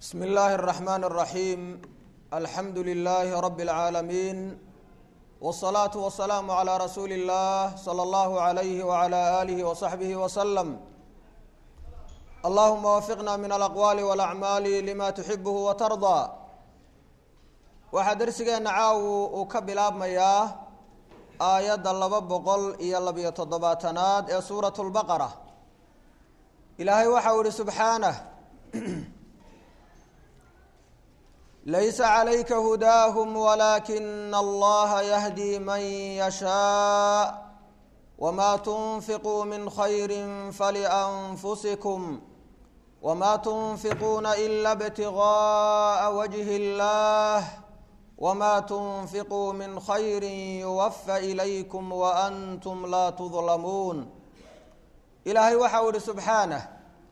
بسم الله الرحمن الرحيم الحمد لله رب العالمين والصلاة والسلام على رسول الله صلى الله عليه وعلى آله وصحبه وسلم اللهم وفقنا من الأقوال والأعمال لما تحبه وترضى waxaa darsigeena caawu uu ka bilaabmayaa aayadda laba boqol iyo labiyo toddobaatanaad ee suurat lbaqara ilaahay waxau ihi subxaanah laysa calayka hudaahum walaakina allaha yahdi man yashaa wma tunfiquu min khayri falianfusikum wma tunfiquuna ila btigaءa wajhi اllah wma tunfiquu min khayri yuwafa ilaykum waantum laa tudlamuun ilaahay waxau ihi subxaanah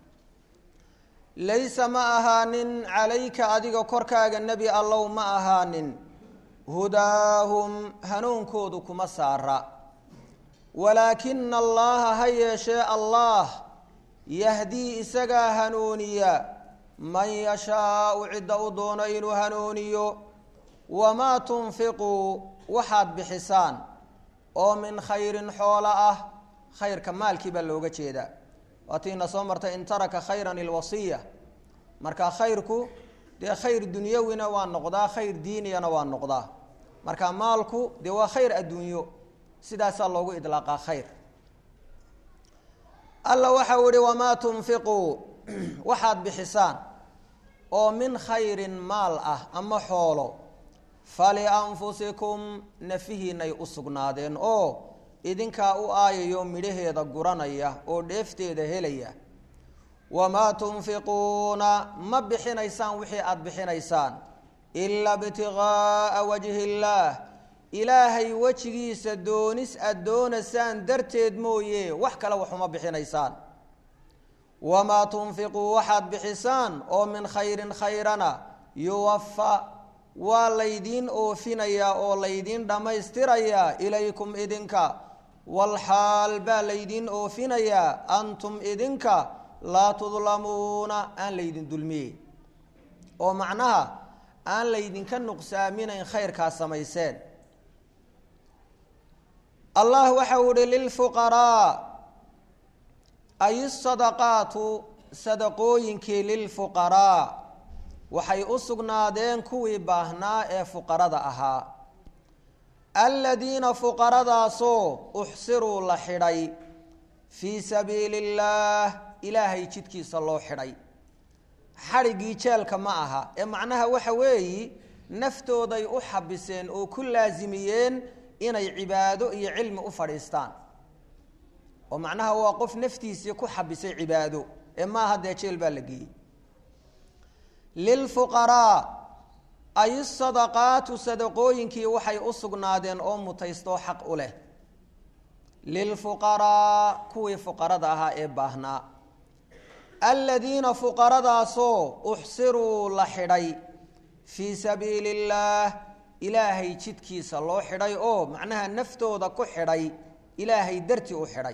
laysa ma ahaanin calayka adiga korkaaga nebi allow ma ahaanin hudaahum hanuunkoodu kuma saara walaakina allaha ha yeeshee allah yahdii isagaa hanuuniya man yashaau cidda u doono inuu hanuuniyo wamaa tunfiquu waxaad bixisaan oo min khayrin xoolo ah khayrka maalkii baa looga jeedaa waatiina soo martay in taraka khayran ilwasiya marka khayrku dee khayr dunyawina waa noqdaa khayr diiniyana waa noqdaa marka maalku dee waa khayr adduunyo sidaasaa loogu idlaaqaa khayr alla waxau ihi wamaa tunfiquu waxaad bixisaan oo min khayrin maal ah ama xoolo falianfusikum nafihiinay u sugnaadeen oo idinkaa u aayayo midhaheeda guranaya oo dheefteeda helaya wamaa tunfiquuna ma bixinaysaan wixii aada bixinaysaan ilaa btigaaa wajhi illaah ilaahay wejigiisa doonis aada doonaysaan darteed mooye wax kale waxuma bixinaysaan wamaa tunfiquu waxaad bixisaan oo min khayrin khayrana yuwafa waa laydiin oofinayaa oo laydiin dhammaystirayaa ilaykum idinka walxaal baa laydiin oofinayaa antum idinka laa tudlamuuna aan laydin dulmiyey oo macnaha aan laydinka nuqsaaminayn khayrkaa samayseen allah waxau ihi lilfuqaraa ay sadaqaatu sadaqooyinkii lilfuqaraa waxay u sugnaadeen kuwii baahnaa ee fuqarada ahaa aladiina fuqaradaasoo uxsiruu la xidhay fii sabiili illaah ilaahay jidkiisa loo xidhay xadhiggii jeelka ma aha ee macnaha waxa weeyi naftooday u xabiseen oo ku laasimiyeen inay cibaado iyo cilmi u fadhiistaan oo macnaha waa qof naftiisii ku xabisay cibaado ee maaha dee jeel baa la geeyey lilfuqaraa ay sadaqaatu sadaqooyinkii waxay u sugnaadeen oo mutaystoo xaq u leh lilfuqaraa kuwii fuqarada ahaa ee baahnaa aladiina fuqaradaasoo uxsiruu la xidhay fii sabiili illaah ilaahay jidkiisa loo xidhay oo macnaha naftooda ku xidhay ilaahay dartii u xidhay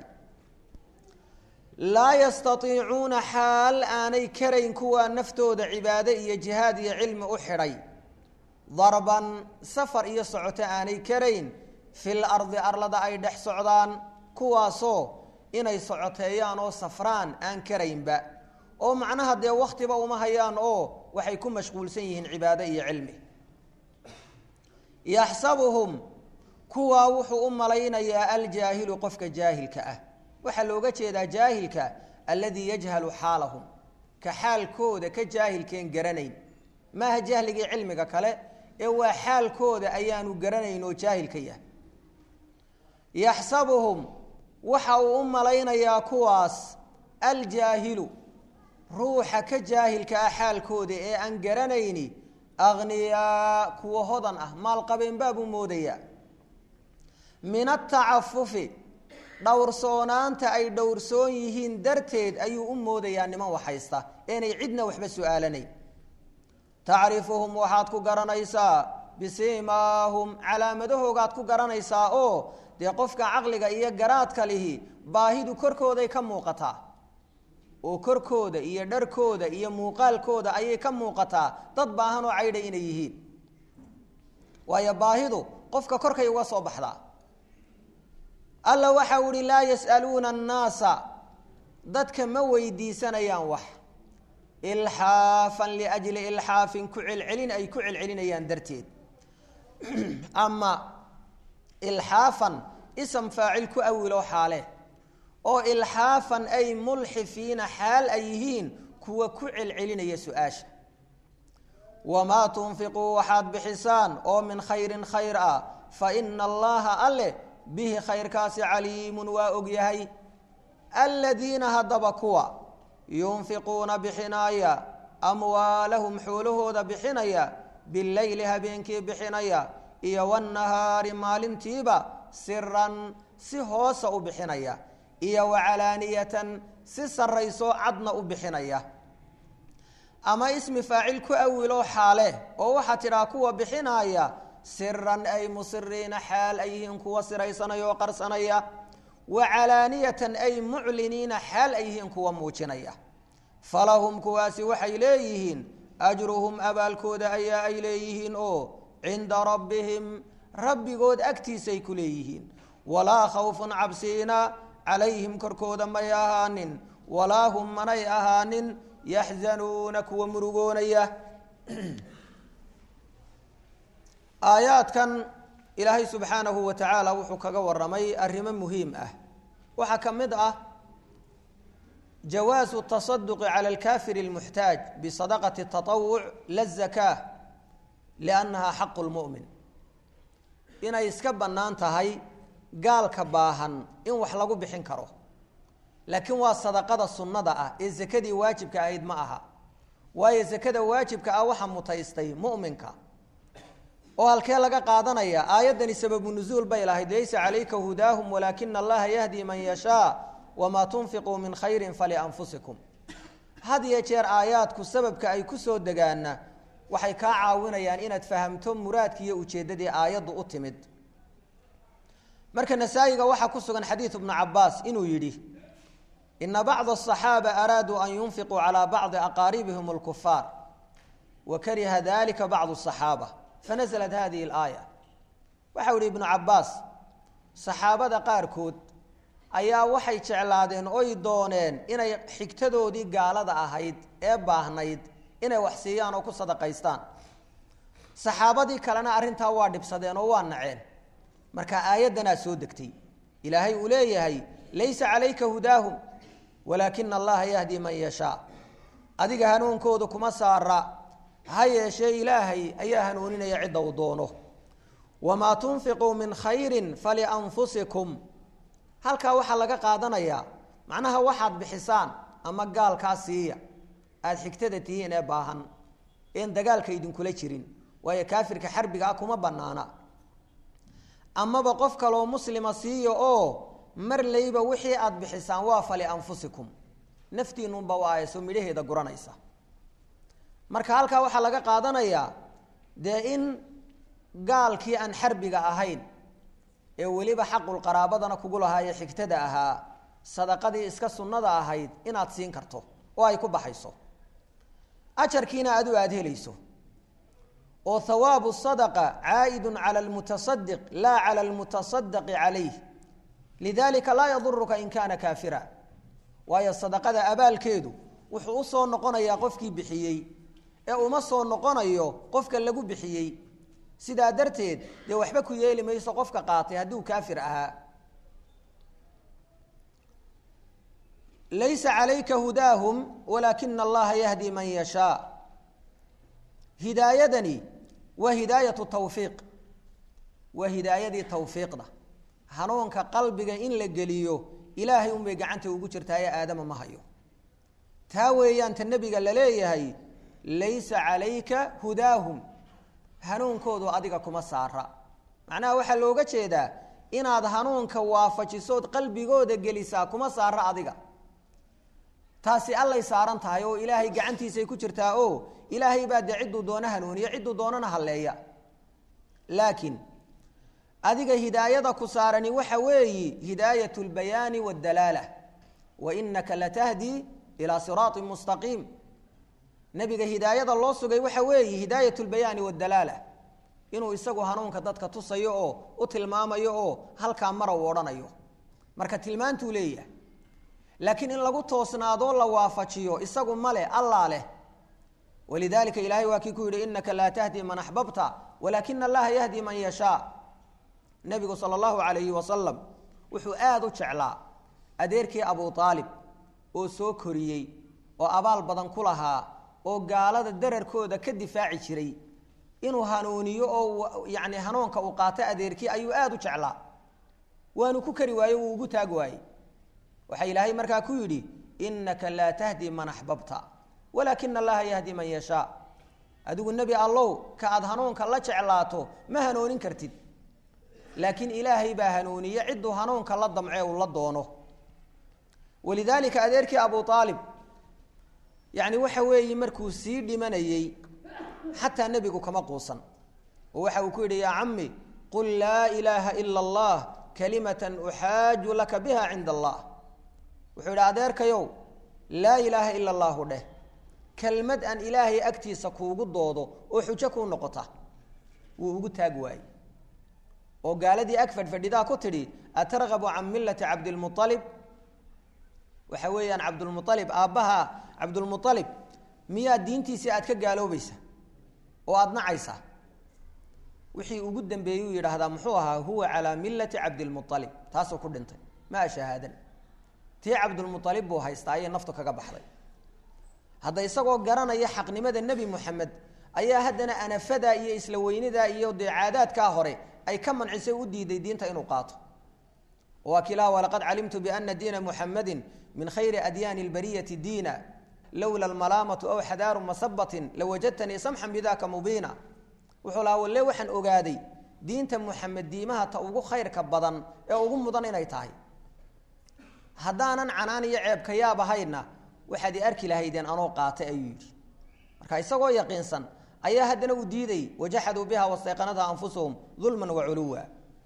laa yastaiicuuna xaal aanay karayn kuwaa naftooda cibaado iyo jihaad iyo cilmi u xidhay darban safar iyo socoto aanay karayn fil ardi arlada ay dhex socdaan kuwaasoo inay socoteeyaan oo safraan aan karaynba oo macnaha dee wakhtiba uma hayaan oo waxay ku mashquulsan yihiin cibaado iyo cilmi yaxsabuhum kuwaa wuxuu u malaynayaa aljaahilu qofka jaahilka ah waxaa looga jeedaa jaahilka alladii yajhalu xaalahum ka xaalkooda ka jaahilkeen garanayn maaha jahligii cilmiga kale ee waa xaalkooda ayaanu garanayn oo jaahilka yahay yaxsabuhum waxa uu u malaynayaa kuwaas aljaahilu ruuxa ka jaahilka ah xaalkooda ee aan garanayni akhniyaa kuwa hodan ah maalqabeen baabuu moodayaa min atacafufi dhowrsoonaanta ay dhowrsoon yihiin darteed ayuu u moodayaa niman waxhaysta eenay cidna waxba su-aalanayn tacrifuhum waxaad ku garanaysaa bisiimaahum calaamadahoogaad ku garanaysaa oo dee qofka caqliga iyo garaadka lihi baahidu korkooday ka muuqataa oo korkooda iyo dharkooda iyo muuqaalkooda ayay ka muuqataa dad baahan oo caydha inay yihiin waayo baahidu qofka korkay uga soo baxdaa alla waxa u ihi laa yas'aluuna annaasa dadka ma weydiisanayaan wax ilxaafan liajli ilxaafin ku celcelin ay ku celcelinayaan darteed ama ilxaafan ism faacil ku awilo xaale oo ilxaafan ay mulxifiina xaal ay yihiin kuwa ku celcelinaya su-aasha wamaa tunfiquu waxaad bixisaan oo min khayrin khayr ah fa ina allaha alle bihi khayrkaasi caliimun waa ogyahay aladiina haddaba kuwa yunfiquuna bixinaya amwaalahum xoolahooda bixinaya bileyli habeenkii bixinaya iyo wanahaari maalintiiba siran si hoosa u bixinaya iyo wacalaaniyatan si sarayso cadna u bixinaya ama ismi faacil ku awiloo xaale oo waxaa tidhaha kuwa bixinaya siran ay musiriina xaal ay yihiin kuwa siraysanaya oo qarsanaya wacalaaniyatan ay mucliniina xaal ay yihiin kuwa muujinaya falahum kuwaasi waxay leeyihiin ajruhum abaalkooda ayaa ay leeyihiin oo cinda rabbihim rabbigood agtiisay ku leeyihiin walaa khawfun cabsiina calayhim korkooda may ahaanin walaa hum manay ahaanin yaxzanuuna kuwa murugoonaya aayaadkan ilaahay subxaanahu wa tacaala wuxuu kaga waramay arrimo muhiim ah waxaa ka mid ah jawaasu tasaduqi cala alkafir اlmuxtaaj bisadaqati taطawuc la zakaa liannaha xaqu lmu'min inay iska bannaan tahay gaalka baahan in wax lagu bixin karo laakiin waa sadaqada sunnada ah ee sakadii waajibka ahayd ma aha waayo sakada waajibka ah waxa mutaystay mu'minka oo halkee laga qaadanaya aayaddani sababu nuzuul bay lahayd laysa calayka hudaahum walaakina allaha yahdi man yashaa wamaa tunfiquu min khayrin falianfusikum had iyo jeer aayaadku sababka ay ku soo degaana waxay kaa caawinayaan inaad fahamto muraadki iyo ujeeddadii aayaddu u timid marka nasaa-iga waxaa ku sugan xadiidu bnu cabaas inuu yidhi ina bacda asaxaaba araaduu an yunfiquu calaa bacdi aqaaribihim alkufaar wa kariha dalika bacdu asaxaaba fanaزlat hadihi اlaaya waxau ihi ibnu cabaas saxaabada qaarkood ayaa waxay jeclaadeen oy dooneen inay xigtadoodii gaalada ahayd ee baahnayd inay wax siiyaan oo ku sadaqaystaan saxaabadii kalena arrintaa waa dhibsadeen oo waa naceen marka aayaddanaa soo degtay ilaahay uu leeyahay laysa calayka hudaahum walaakina allaha yahdi man yashaa adiga hanuunkooda kuma saara ha yeeshee ilaahay ayaa hanuuninaya cidda uu doono wamaa tunfiquu min khayrin falianfusikum halkaa waxaa laga qaadanayaa macnaha waxaad bixisaan ama gaalkaa siiya aada xigtada tihiin ee baahan een dagaalka idinkula jirin waayo kaafirka xarbiga ah kuma banaana amaba qof kaloo muslima siiya oo mar layba wixii aada bixisaan waa falianfusikum naftiinunba u aayso midhaheeda guranaysa marka halkaa waxaa laga qaadanayaa dee in gaalkii aan xarbiga ahayn ee weliba xaqul qaraabadana kugu lahaaye xigtada ahaa sadaqadii iska sunnada ahayd inaad siin karto oo ay ku baxayso ajarkiina adu aada helayso oo hawaabu sadaqa caa'idun cala almutasadiq laa cala almutasadaqi calayh lidalika laa yaduruka in kaana kaafira waayo sadaqada abaalkeedu wuxuu usoo noqonayaa qofkii bixiyey ee uma soo noqonayo qofka lagu bixiyey sidaa darteed dee waxba ku yeeli mayso qofka qaatay hadduu kaafir ahaa laysa calayka hudaahum walaakina allaha yahdi man yashaa hidaayadani waa hidaayatu tawfiiq waa hidaayadii tawfiiqda hanuunka qalbiga in la geliyo ilaahay unbay gacanta ugu jirtaa ee aadama ma hayo taa weeyaan ta nebiga la leeyahay laysa calayka hudaahum hanuunkoodu adiga kuma saara macnaha waxaa looga jeedaa inaad hanuunka waafajisood qalbigooda gelisaa kuma saara adiga taasi allay saaran tahay oo ilaahay gacantiisay ku jirtaa oo ilaahay baa dee cidduu doono hanuuniya cidduu doonana halleeya laakiin adiga hidaayada ku saarani waxa weeyi hidaayat lbayaani waddalaala wa inaka latahdi ilaa siraatin mustaqiim nebiga hidaayada loo sugay waxa weeye hidaayat lbayaani waddalaala inuu isagu hanuunka dadka tusayo oo u tilmaamayo oo halkaa mara u odhanayo marka tilmaantuu leeyahay laakiin in lagu toosnaadoo la waafajiyo isagu male allaa leh walidaalika ilaahay waa kii ku yidhi inaka laa tahdi man axbabta walaakina allaha yahdi man yashaa nebigu sala allahu calayhi wasalam wuxuu aada u jeclaa adeerkii abu aalib oo soo koriyey oo abaal badan ku lahaa oo gaalada dararkooda ka difaaci jiray inuu hanuuniyo oo yacni hanuunka uu qaato adeerkii ayuu aada u jeclaa waanu ku kari waaye wuu ugu taag waayey waxaa ilaahay markaa ku yidhi inaka laa tahdi man axbabta walaakina allaha yahdi man yashaa adigu nebi allow ka aad hanuunka la jeclaato ma hanuunin kartid laakiin ilaahay baa hanuuniye cidduu hanuunka la damce uu la doono walidaalika adeerkii abu aalib yacni waxa weeye markuu sii dhimanayey xataa nebigu kama quusan oo waxa uu ku yidhi yaa cami qul laa ilaaha ila allah kalimatan uxaaju laka biha cinda allah wuxuu yidhi adeerkayow laa ilaaha ila allahu dheh kelmad aan ilaahay agtiisa kuugu doodo oo xujo kuu noqota wuu ugu taag waayey oo gaaladii ag fadhfadhidaa ku tidhi atargabu can millati cabdilmualib waxa weeyaan cabdulmualib aabbaha cabdulmualib miyaa diintiisii aad ka gaaloobaysa oo aada nacaysaa wixii ugu dambeeyuu yidhaahdaa muxuu ahaa huwa calaa millati cabdilmualib taasuu ku dhintay maa shahaadan tii cabdulmualib buu haystaa ayay naftu kaga baxday hadda isagoo garanaya xaqnimada nebi moxamed ayaa haddana anafadaa iyo isla weynidaa iyo dee caadaadkaa hore ay ka mancisay u diiday diinta inuu qaato waa kilaha walaqad calimtu biana diina muxamadi min khayri adyaani اlbariyati diina lowla almalaamatu aw xadaaru masabatin lawajadtanii samxan bidaka mubiina wuxuu lahaa walle waxaan ogaaday diinta muxamed diimaha ta ugu khayrka badan ee ugu mudan inay tahay haddaanan canaan iyo ceebka yaab ahayna waxaad i arki lahaydeen anoo qaatay ayuu yidhi marka isagoo yaqiinsan ayaa haddana uu diiday wajaxaduu biha wastayqanatha anfusuhum dulman waculuwa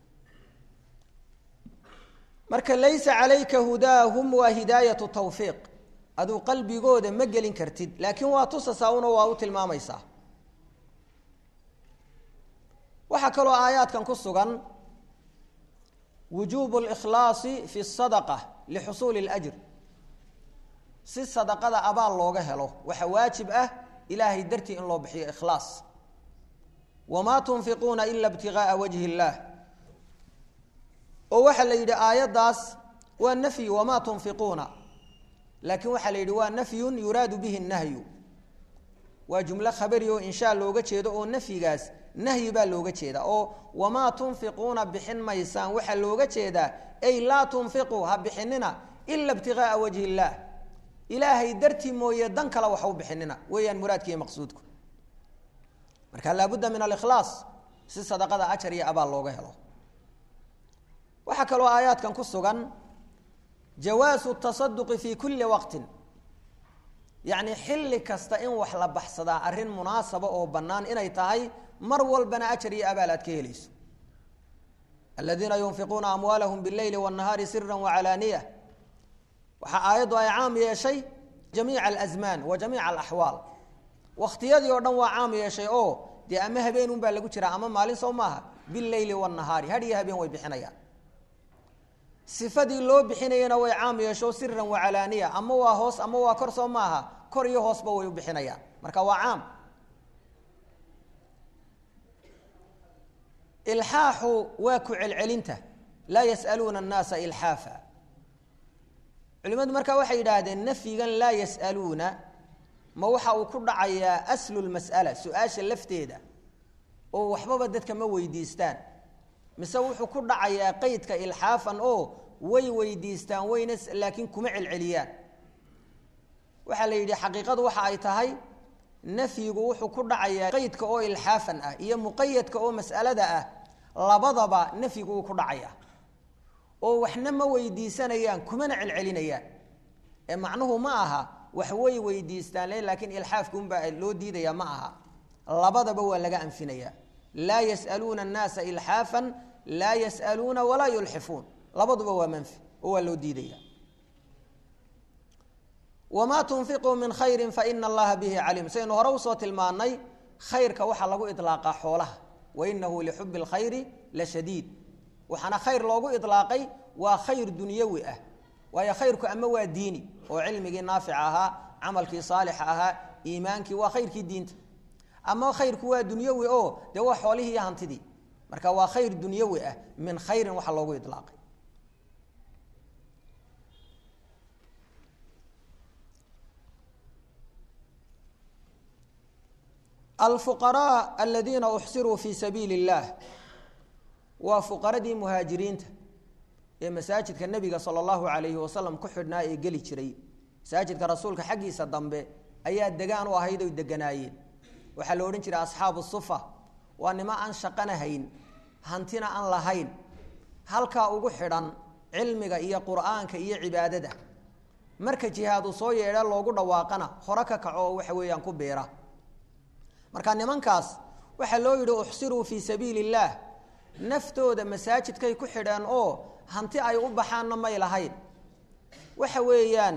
marka laysa calayka hudaahum waa hidaayatu tawfiiq aduu qalbigooda ma gelin kartid laakiin waa tusasaa una waa u tilmaamaysaa waxaa kaloo aayaadkan ku sugan wujuubu اlkhlaasi fi الsadaqa lixusuuli اlأjr si sadaqada abaal looga helo waxaa waajib ah ilaahay dartii in loo bixiyo ikhlaas wamaa tunfiquuna ila ibtigaaa wajhi اllah oo waxaa la yidhi aayaddaas waa nafyi wamaa tunfiquuna laakiin waxaa la yidhi waa nafyun yuraadu bihi nahyu waa jumlo khabari oo inshaa looga jeedo oo nafyigaas nahyi baa looga jeeda oo wamaa tunfiquuna bixin maysaan waxaa looga jeedaa ay laa tunfiquu ha bixinina ila ibtigaaa wajhi illaah ilaahay dartii mooye dan kale waxa u bixinina weeyaan muraadkiiyo maqsuudku marka laabudda min alikhlaas si sadaqada ajar iyo abaal looga helo waxaa kaloo aayaadkan ku sugan jawaasu tasaduqi fi kulli waqtin yacni xilli kasta in wax la baxsadaa arrin munaasaba oo bannaan inay tahay mar walbana ajar iyo abaal aad ka helayso aladiina yunfiquuna amwaalahum bileyli wاnnahaari sira wacalaaniya waxaa aayaddu ay caam yeeshay jamiica alazmaan wa jamiica alaxwaal wakhtiyadii oo dhan waa caam yeeshay oo dee ama habeen un baa lagu jiraa ama maalin soo maaha bileyli wاnnahaari had iyo habeen way bixinayaan sifadii loo bixinayana way caam yeesho siran wacalaaniya ama waa hoos ama waa kor soo maaha kor iyo hoosba way u bixinayaan marka waa caam ilxaaxu waa ku celcelinta laa yas'aluuna annaasa ilxaafa culimadu markaa waxay yidhaahdeen nafyigan laa yas'aluuna ma waxa uu ku dhacayaa aslu lmas'ala su-aasha lafteeda oo waxbaba dadka ma weydiistaan mise wuxuu ku dhacayaa qeydka ilxaafan oo way weydiistaan wayna laakiin kuma celceliyaan waxaa la yidhi xaqiiqadu waxa ay tahay nafyigu wuxuu ku dhacayaa qeydka oo ilxaafan ah iyo muqayadka oo mas'alada ah labadaba nafyigu uu ku dhacayaa oo waxna ma weydiisanayaan kumana celcelinayaan ee macnuhu ma aha wax way weydiistaan le laakiin ilxaafka unbaa loo diidaya ma aha labadaba waa laga anfinayaa laa yas'aluuna annaasa ilxaafan laa yas'aluuna walaa yulxifuun labaduba waa manfi oo waa loo diidaya wamaa tunfiquu min khayrin faina allaha bihi caliim saynu hore usoo tilmaanay khayrka waxaa lagu ilaaqaa xoolaha wainahu lixubi اlkhayri la shadiid waxaana khayr loogu ilaaqay waa khayr dunyawi ah waayo khayrku ama waa diini oo cilmigii naafica ahaa camalkii saalixa ahaa iimaankii waa khayrkii diinta ama khayrku waa dunyawi oo dee waa xoolihii iyo hantidii marka waa khayr dunyawi ah min khayrin waxa loogu ilaaqay alfuqaraa aladiina uxsiruu fii sabiili اllah waa fuqaradii muhaajiriinta ee masaajidka nebiga sala allahu alayhi wasalam ku xidhnaa ee geli jiray masaajidka rasuulka xaggiisa dambe ayaa degaan u ahayd oy deganaayeen waxaa la odhan jiray asxaabu sufa waa nimo aan shaqana hayn hantina aan lahayn halkaa ugu xidhan cilmiga iyo qur'aanka iyo cibaadada marka jihaadu soo yeedha loogu dhawaaqana hore ka kaco oo waxa weeyaan ku biira marka nimankaas waxaa loo yidhi uxsiruu fii sabiili illaah naftooda masaajidkay ku xidheen oo hanti ay u baxaanna may lahayn waxa weeyaan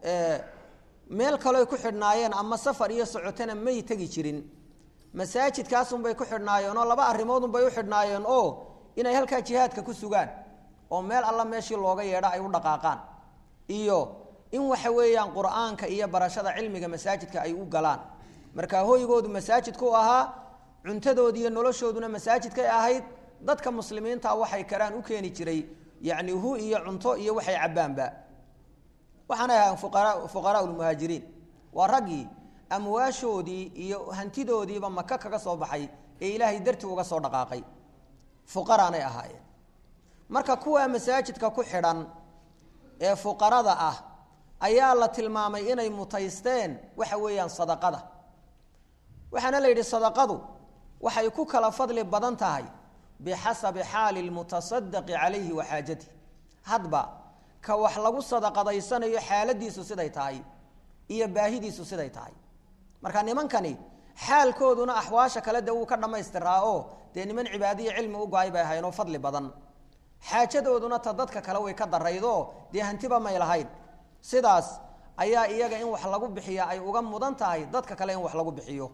meel kaloy ku xidhnaayeen ama safar iyo socotana may tegi jirin masaajidkaasunbay ku xidhnaayeen oo laba arrimoodunbay u xidhnaayeen oo inay halkaa jihaadka ku sugaan oo meel alla meeshii looga yeedho ay u dhaqaaqaan iyo in waxa weeyaan qur-aanka iyo barashada cilmiga masaajidka ay u galaan marka hoygoodu masaajidku ahaa cuntadoodi iyo noloshooduna masaajidkay ahayd dadka muslimiinta waxay karaan u keeni jiray yacni hu iyo cunto iyo waxay cabbaanba waxaanay ahaan fuqara fuqaraa lmuhaajiriin waa raggii amwaashoodii iyo hantidoodiiba maka kaga soo baxay ee ilaahay dartii uga soo dhaqaaqay fuqaraanay ahaayeen marka kuwaa masaajidka ku xidhan ee fuqarada ah ayaa la tilmaamay inay mutaysteen waxa weeyaan sadaqada waxaana la yidhi sadaqadu waxay ku kala fadli badan tahay bixasabi xaali lmutasadaqi calayhi wa xaajatih hadba ka wax lagu sadaqadaysanayo xaaladiisu siday tahay iyo baahidiisu siday tahay marka nimankani xaalkooduna axwaasha kale dee wuu ka dhammaystiraa oo dee niman cibaadiyo cilmi u go-ay bay ahayn oo fadli badan xaajadooduna ta dadka kale way ka daraydoo dee hantiba may lahayn sidaas ayaa iyaga in wax lagu bixiya ay uga mudan tahay dadka kale in wax lagu bixiyo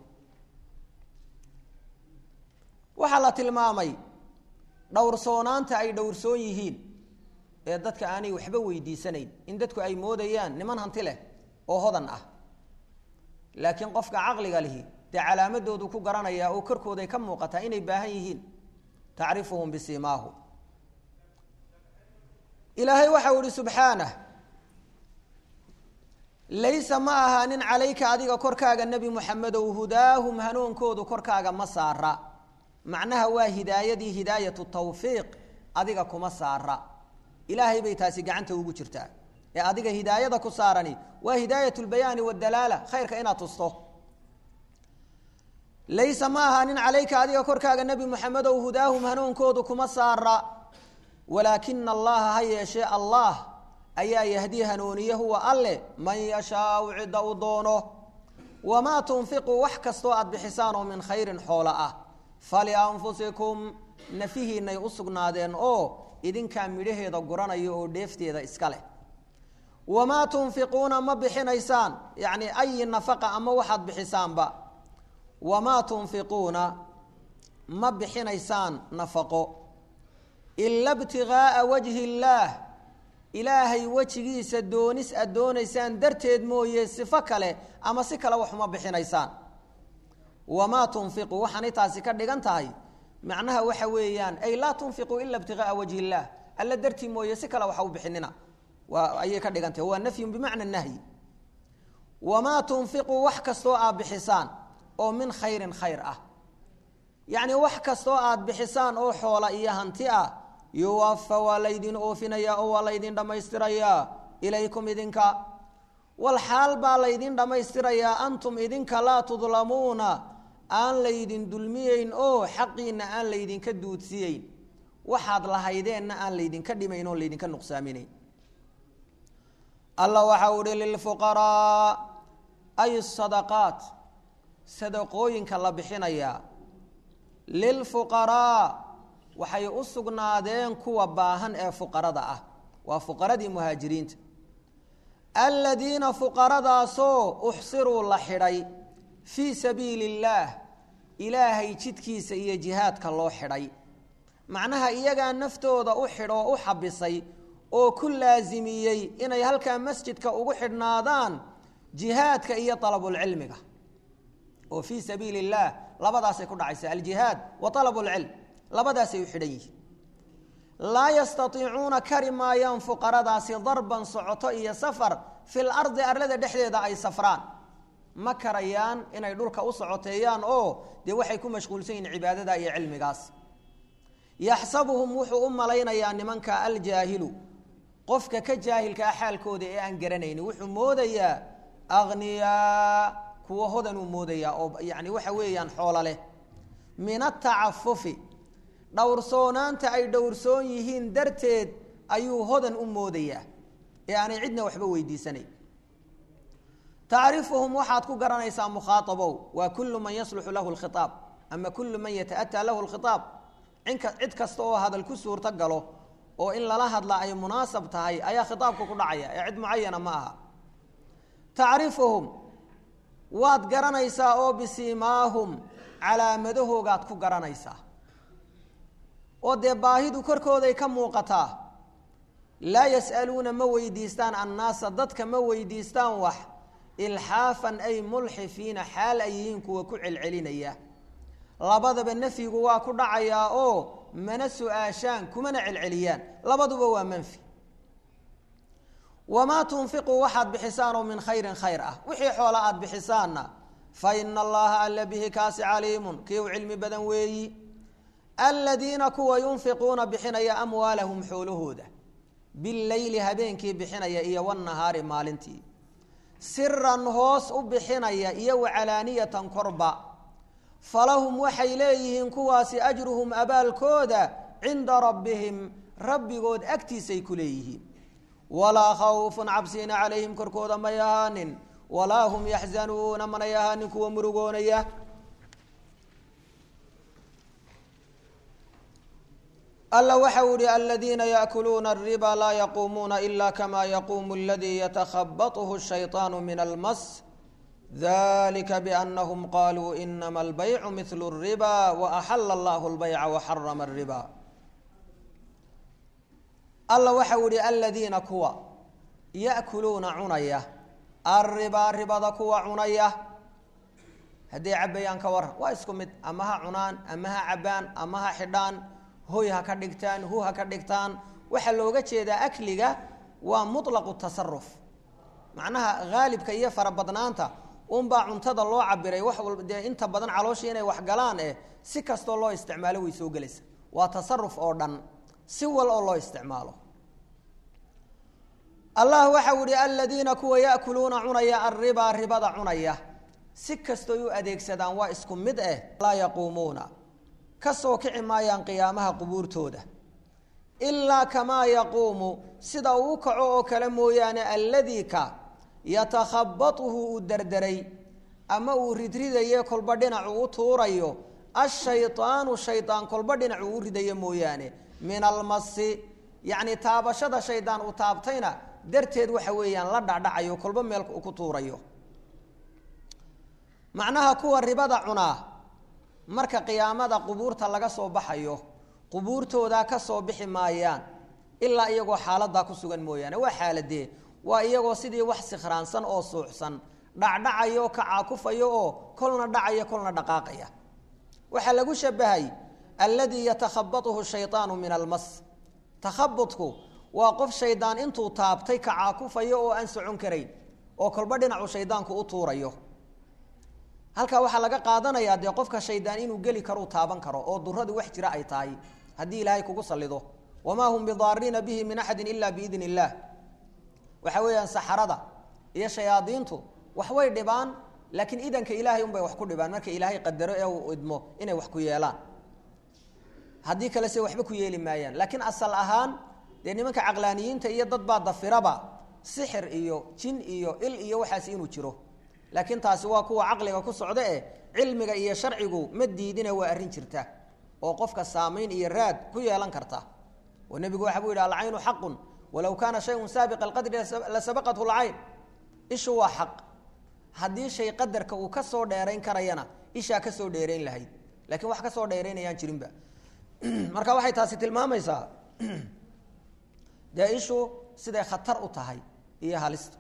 waxaa la tilmaamay dhowrsoonaanta ay dhowrsoon yihiin ee dadka aanay waxba weydiisanayn in dadku ay moodayaan niman hanti leh oo hodan ah laakiin qofka caqliga lihi dee calaamadoodu ku garanayaa oo korkooday ka muuqataa inay baahan yihiin tacrifuhum bisiimaahu ilaahay waxau ihi subxaanah laysa ma ahaanin calayka adiga korkaaga nebi muxamedow hudaahum hanuunkoodu korkaaga ma saara macnaha waa hidaayadii hidaayatu tawfiiq adiga kuma saara ilaahay bay taasi gacanta ugu jirtaa ee adiga hidaayada ku saarani waa hidaayat lbayaani wadalaala khayrka inaad tusto laysa ma ahaanin calayka adiga korkaaga nebi muxamedow hudaahum hanuunkoodu kuma saara walaakina allaha ha yeeshee allah ayaa yahdii hanuuniye huwa alle man yashaau cidda u doono wamaa tunfiquu wax kastoo aad bixisaan oo min khayrin xoola ah falianfusikum nafihiinay u sugnaadeen oo idinkaa midhaheeda guranaya oo dheefteeda iska leh wamaa tunfiquuna ma bixinaysaan yacni ayi nafaqa ama waxaad bixisaanba wamaa tunfiquuna ma bixinaysaan nafaqo ila btigaaa wajhi illaah ilaahay wejigiisa doonis aad doonaysaan darteed mooye sifo kale ama si kale waxuma bixinaysaan wamaa tunfiqu waxaanay taasi ka dhigan tahay macnaha waxa weeyaan ay laa tunfiquu ila ibtigaaa wajhi illaah alla dartii mooye si kale waxa u bixinina waa ayay ka dhigan tahay waa nafyun bimacna nahyi wamaa tunfiquu wax kastoo aad bixisaan oo min khayrin khayr ah yacni wax kastoo aad bixisaan oo xoola iyo hanti ah yuwafa waa laydin oofinayaa oo waa laydin dhammaystirayaa ilaykum idinka wal xaal baa laydin dhammaystirayaa antum idinka laa tudlamuuna aan laydin dulmiyeyn oo xaqiina aan laydinka duudsiyeyn waxaad lahaydeenna aan laydinka dhimayn oo laydinka nuqsaaminayn alla waxa u hi lilfuqaraa ay sadaqaat sadaqooyinka la bixinayaa lilfuqaraa waxay u sugnaadeen kuwa baahan ee fuqarada ah waa fuqaradii muhaajiriinta aladiina fuqaradaasoo uxsiruu la xidhay fii sabiili illaah ilaahay jidkiisa iyo jihaadka loo xidhay macnaha iyagaa naftooda u xidhoo u xabisay oo ku laasimiyey inay halkaa masjidka ugu xidhnaadaan jihaadka iyo alabulcilmiga oo fii sabiili illaah labadaasay ku dhacaysa aljihaad wa alabulcilm labadaasay u xidhan yihiin laa yastaiicuuna kari maayaan fuqaradaasi darban socoto iyo safar fil ardi arlada dhexdeeda ay safraan ma karayaan inay dhulka u socoteeyaan oo dee waxay ku mashquulsan yihiin cibaadada iyo cilmigaas yaxsabuhum wuxuu u malaynayaa nimanka aljaahilu qofka ka jaahilkaa xaalkooda ee aan garanayni wuxuu moodayaa akhniyaa kuwa hodanuu moodayaa oo yani waxa weeyaan xoolo leh min atacafufi dhowrsoonaanta ay dhowrsoon yihiin darteed ayuu hodan u moodayaa ee aanay cidna waxba weydiisanayn tacrifuhum waxaad ku garanaysaa mukhaaabow waa kullu man yasluxu lahu lkhiaab ama kullu man yata'ataa lahu lkhiaab inka cid kasta oo hadal ku suurto galo oo in lala hadla ay munaasab tahay ayaa khitaabka ku dhacaya ee cid mucayana ma aha tacrifuhum waad garanaysaa oo bisiimaahum calaamadahoogaad ku garanaysaa oo dee baahidu korkooday ka muuqataa laa yas'aluuna ma weydiistaan annaasa dadka ma weydiistaan wax ilxaafan ay mulxifiina xaal ay yihiin kuwa ku celcelinaya labadaba nafyigu waa ku dhacayaa oo mana su-aashaan kumana celceliyaan labaduba waa manfi wamaa tunfiquu waxaad bixisaan oo min khayrin khayr ah wixii xoola aada bixisaanna fa ina allaha alla bihi kaasi caliimun kii u cilmi badan weeyi aladiina kuwa yunfiquuna bixinaya amwaalahum xoolahooda bileyli habeenkii bixinaya iyo wanahaari maalintii siran hoos u bixinaya iyo wacalaaniyatan korba falahum waxay leeyihiin kuwaasi ajruhum abaalkooda cinda rabbihim rabbigood agtiisay ku leeyihiin walaa khawfun cabsiina calayhim korkooda may ahaanin walaa hum yaxzanuuna manay ahaanin kuwa murugoonaya alla waxa u ihi aladiina yaakuluuna الriba laa yaquumuuna ila kama yaquumu اladii yatakhabaطhu الshayطaan min almas dalika biأnahum qaluu inama اlbaycu mil الriba waaxala اllah اlbayca waxarama الriba alla waxa u ihi aladiina kuwa yaأkuluuna cunaya alribaa ribada kuwa cunaya hadday cabayaan ka waran waa isku mid ama ha cunaan ama ha cabaan ama ha xidhaan hoy ha ka dhigtaan hu ha ka dhigtaan waxaa looga jeedaa akliga waa muطlaqu tasaruf macnaha haalibka iyo farabadnaanta unbaa cuntada loo cabiray wax walba dee inta badan calooshii inay wax galaan eh si kastoo loo isticmaalo way soo gelaysa waa tasaruf oo dhan si wal oo loo isticmaalo allah waxau ihi aladiina kuwa yaakuluuna cunaya alribaa ribada cunaya si kastoy u adeegsadaan waa isku mid eh laa yaquumuuna kasoo kici maayaan qiyaamaha qubuurtooda ilaa kamaa yaquumu sida uu kaco oo kale mooyaane alladii ka yatakhabatuhu uu derderay ama uu ridridaye kolba dhinacu u tuurayo ashaydaanu shaydaan kolba dhinacu u ridayo mooyaane min almasi yacni taabashada shaydaan uu taabtayna darteed waxa weeyaan la dhacdhacayo kolba meel ku tuurayo macnaha kuwa ribada cunaa marka qiyaamada qubuurta laga soo baxayo qubuurtoodaa ka soo bixi maayaan ilaa iyagoo xaaladaa ku sugan mooyaane waa xaaladee waa iyagoo sidii wax sikhraansan oo suuxsan dhacdhacayo kacaakufayo oo kolna dhacaya kolna dhaqaaqaya waxaa lagu shabahay alladii yatakhabatuhu shaydaanu min almas takhabutku waa qof shaydaan intuu taabtay kacaakufayo oo aan socon karayn oo kolba dhinacu shaydaanku u tuurayo halkaa waxaa laga qaadanayaa dee qofka shaydaan inuu geli karo u taaban karo oo duradu wax jira ay tahay haddii ilaahay kugu salido wamaa hum bidaariina bihi min axadin ila biidn illaah waxa weeyaan saxarada iyo shayaadiintu waxbay dhibaan laakiin idanka ilaahay unbay wax ku dhibaan marka ilaahay qadaro ee uu idmo inay wax ku yeelaan haddii kale se waxba ku yeeli maayaan laakiin asal ahaan dee nimanka caqlaaniyiinta iyo dad baa dafiraba sixir iyo jin iyo il iyo waxaas inuu jiro laakiin taasi waa kuwa caqliga ku socda eh cilmiga iyo sharcigu ma diidina waa arrin jirta oo qofka saamayn iyo raad ku yeelan karta oo nebigu waxa buu yidhi alcaynu xaqun walow kaana shayun saabiqa alqadri la sabaqathu lcayn ishu waa xaq haddii shay qadarka uu ka soo dheerayn karayana ishaa ka soo dheerayn lahayd lakiin wax ka soo dheeraynayaan jirinba marka waxay taasi tilmaamaysaa dee ishu siday khatar u tahay iyo halista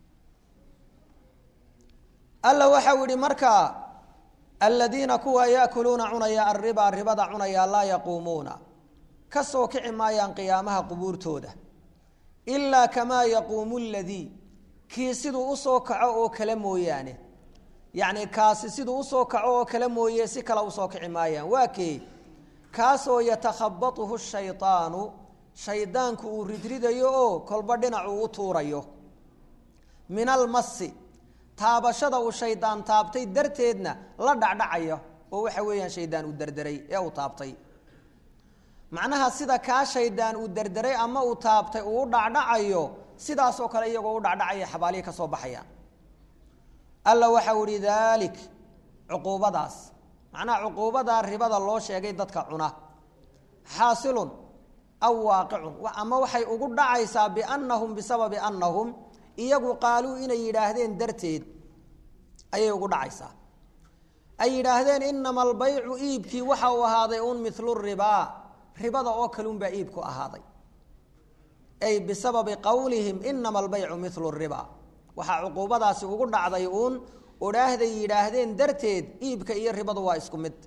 alla waxau yihi markaa aladiina kuwa yaakuluuna cunaya alriba ribada cunaya laa yaquumuuna ka soo kici maayaan qiyaamaha qubuurtooda ilaa kamaa yaquumu ladii kii siduu usoo kaco oo kale mooyaane yacni kaasi siduu usoo kaco oo kale mooye si kale usoo kici maayaan waa kee kaasoo yatakhabatuhu shaydaanu shaydaanku uu ridridayo oo kolba dhinacuu u tuurayo min almasi taabashada uu shaydaan taabtay darteedna la dhacdhacaya oo waxa weeyaan shaydaan uu derderay ee uu taabtay macnaha sida kaa shaydaan uu derderay ama uu taabtay uu u dhacdhacayo sidaasoo kale iyagoo u dhacdhacaya xabaalihii ka soo baxayaan alla waxau ihi daalik cuquubadaas macnaha cuquubadaa ribada loo sheegay dadka cuna xaasilun aw waaqicun ama waxay ugu dhacaysaa biannahum bisababi annahum iyagu qaaluu inay yidhaahdeen darteed ayay ugu dhacaysaa ay yidhaahdeen inama albaycu iibkii waxa uu ahaaday un milu ribaa ribada oo kalunbaa iibku ahaaday ay bisababi qowlihim inama albaycu milu riba waxaa cuquubadaasi ugu dhacday uun odhaahday yidhaahdeen darteed iibka iyo ribadu waa isku mid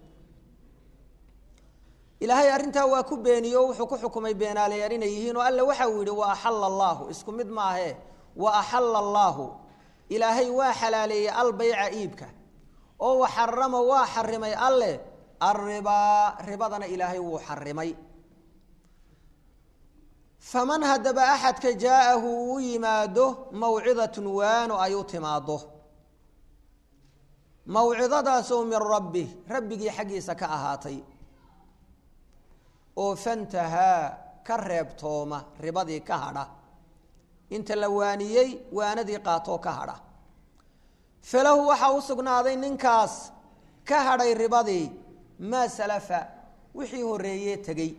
ilaahay arrintaa waa ku beeniyo wuxuu ku xukumay beenaalayaal inay yihiin oo alle waxa uu yidhi wa axalla allaahu isku mid maahe wa axalla allaahu ilaahay waa xalaaleeyey albayca iibka oo waxarama waa xarimay alle alribaa ribadana ilaahay wuu xarimay faman haddaba axadka jaa-ahu uu yimaado mawcidatun waano ay u timaado mawcidadaasoo min rabbi rabbigii xaggiisa ka ahaatay oo fantahaa ka reebtooma ribadii ka hadha inta la waaniyey waanadii qaatoo ka hadha falahu waxaa u sugnaaday ninkaas ka hadhay ribadii maa salafa wixii horreeyee tegey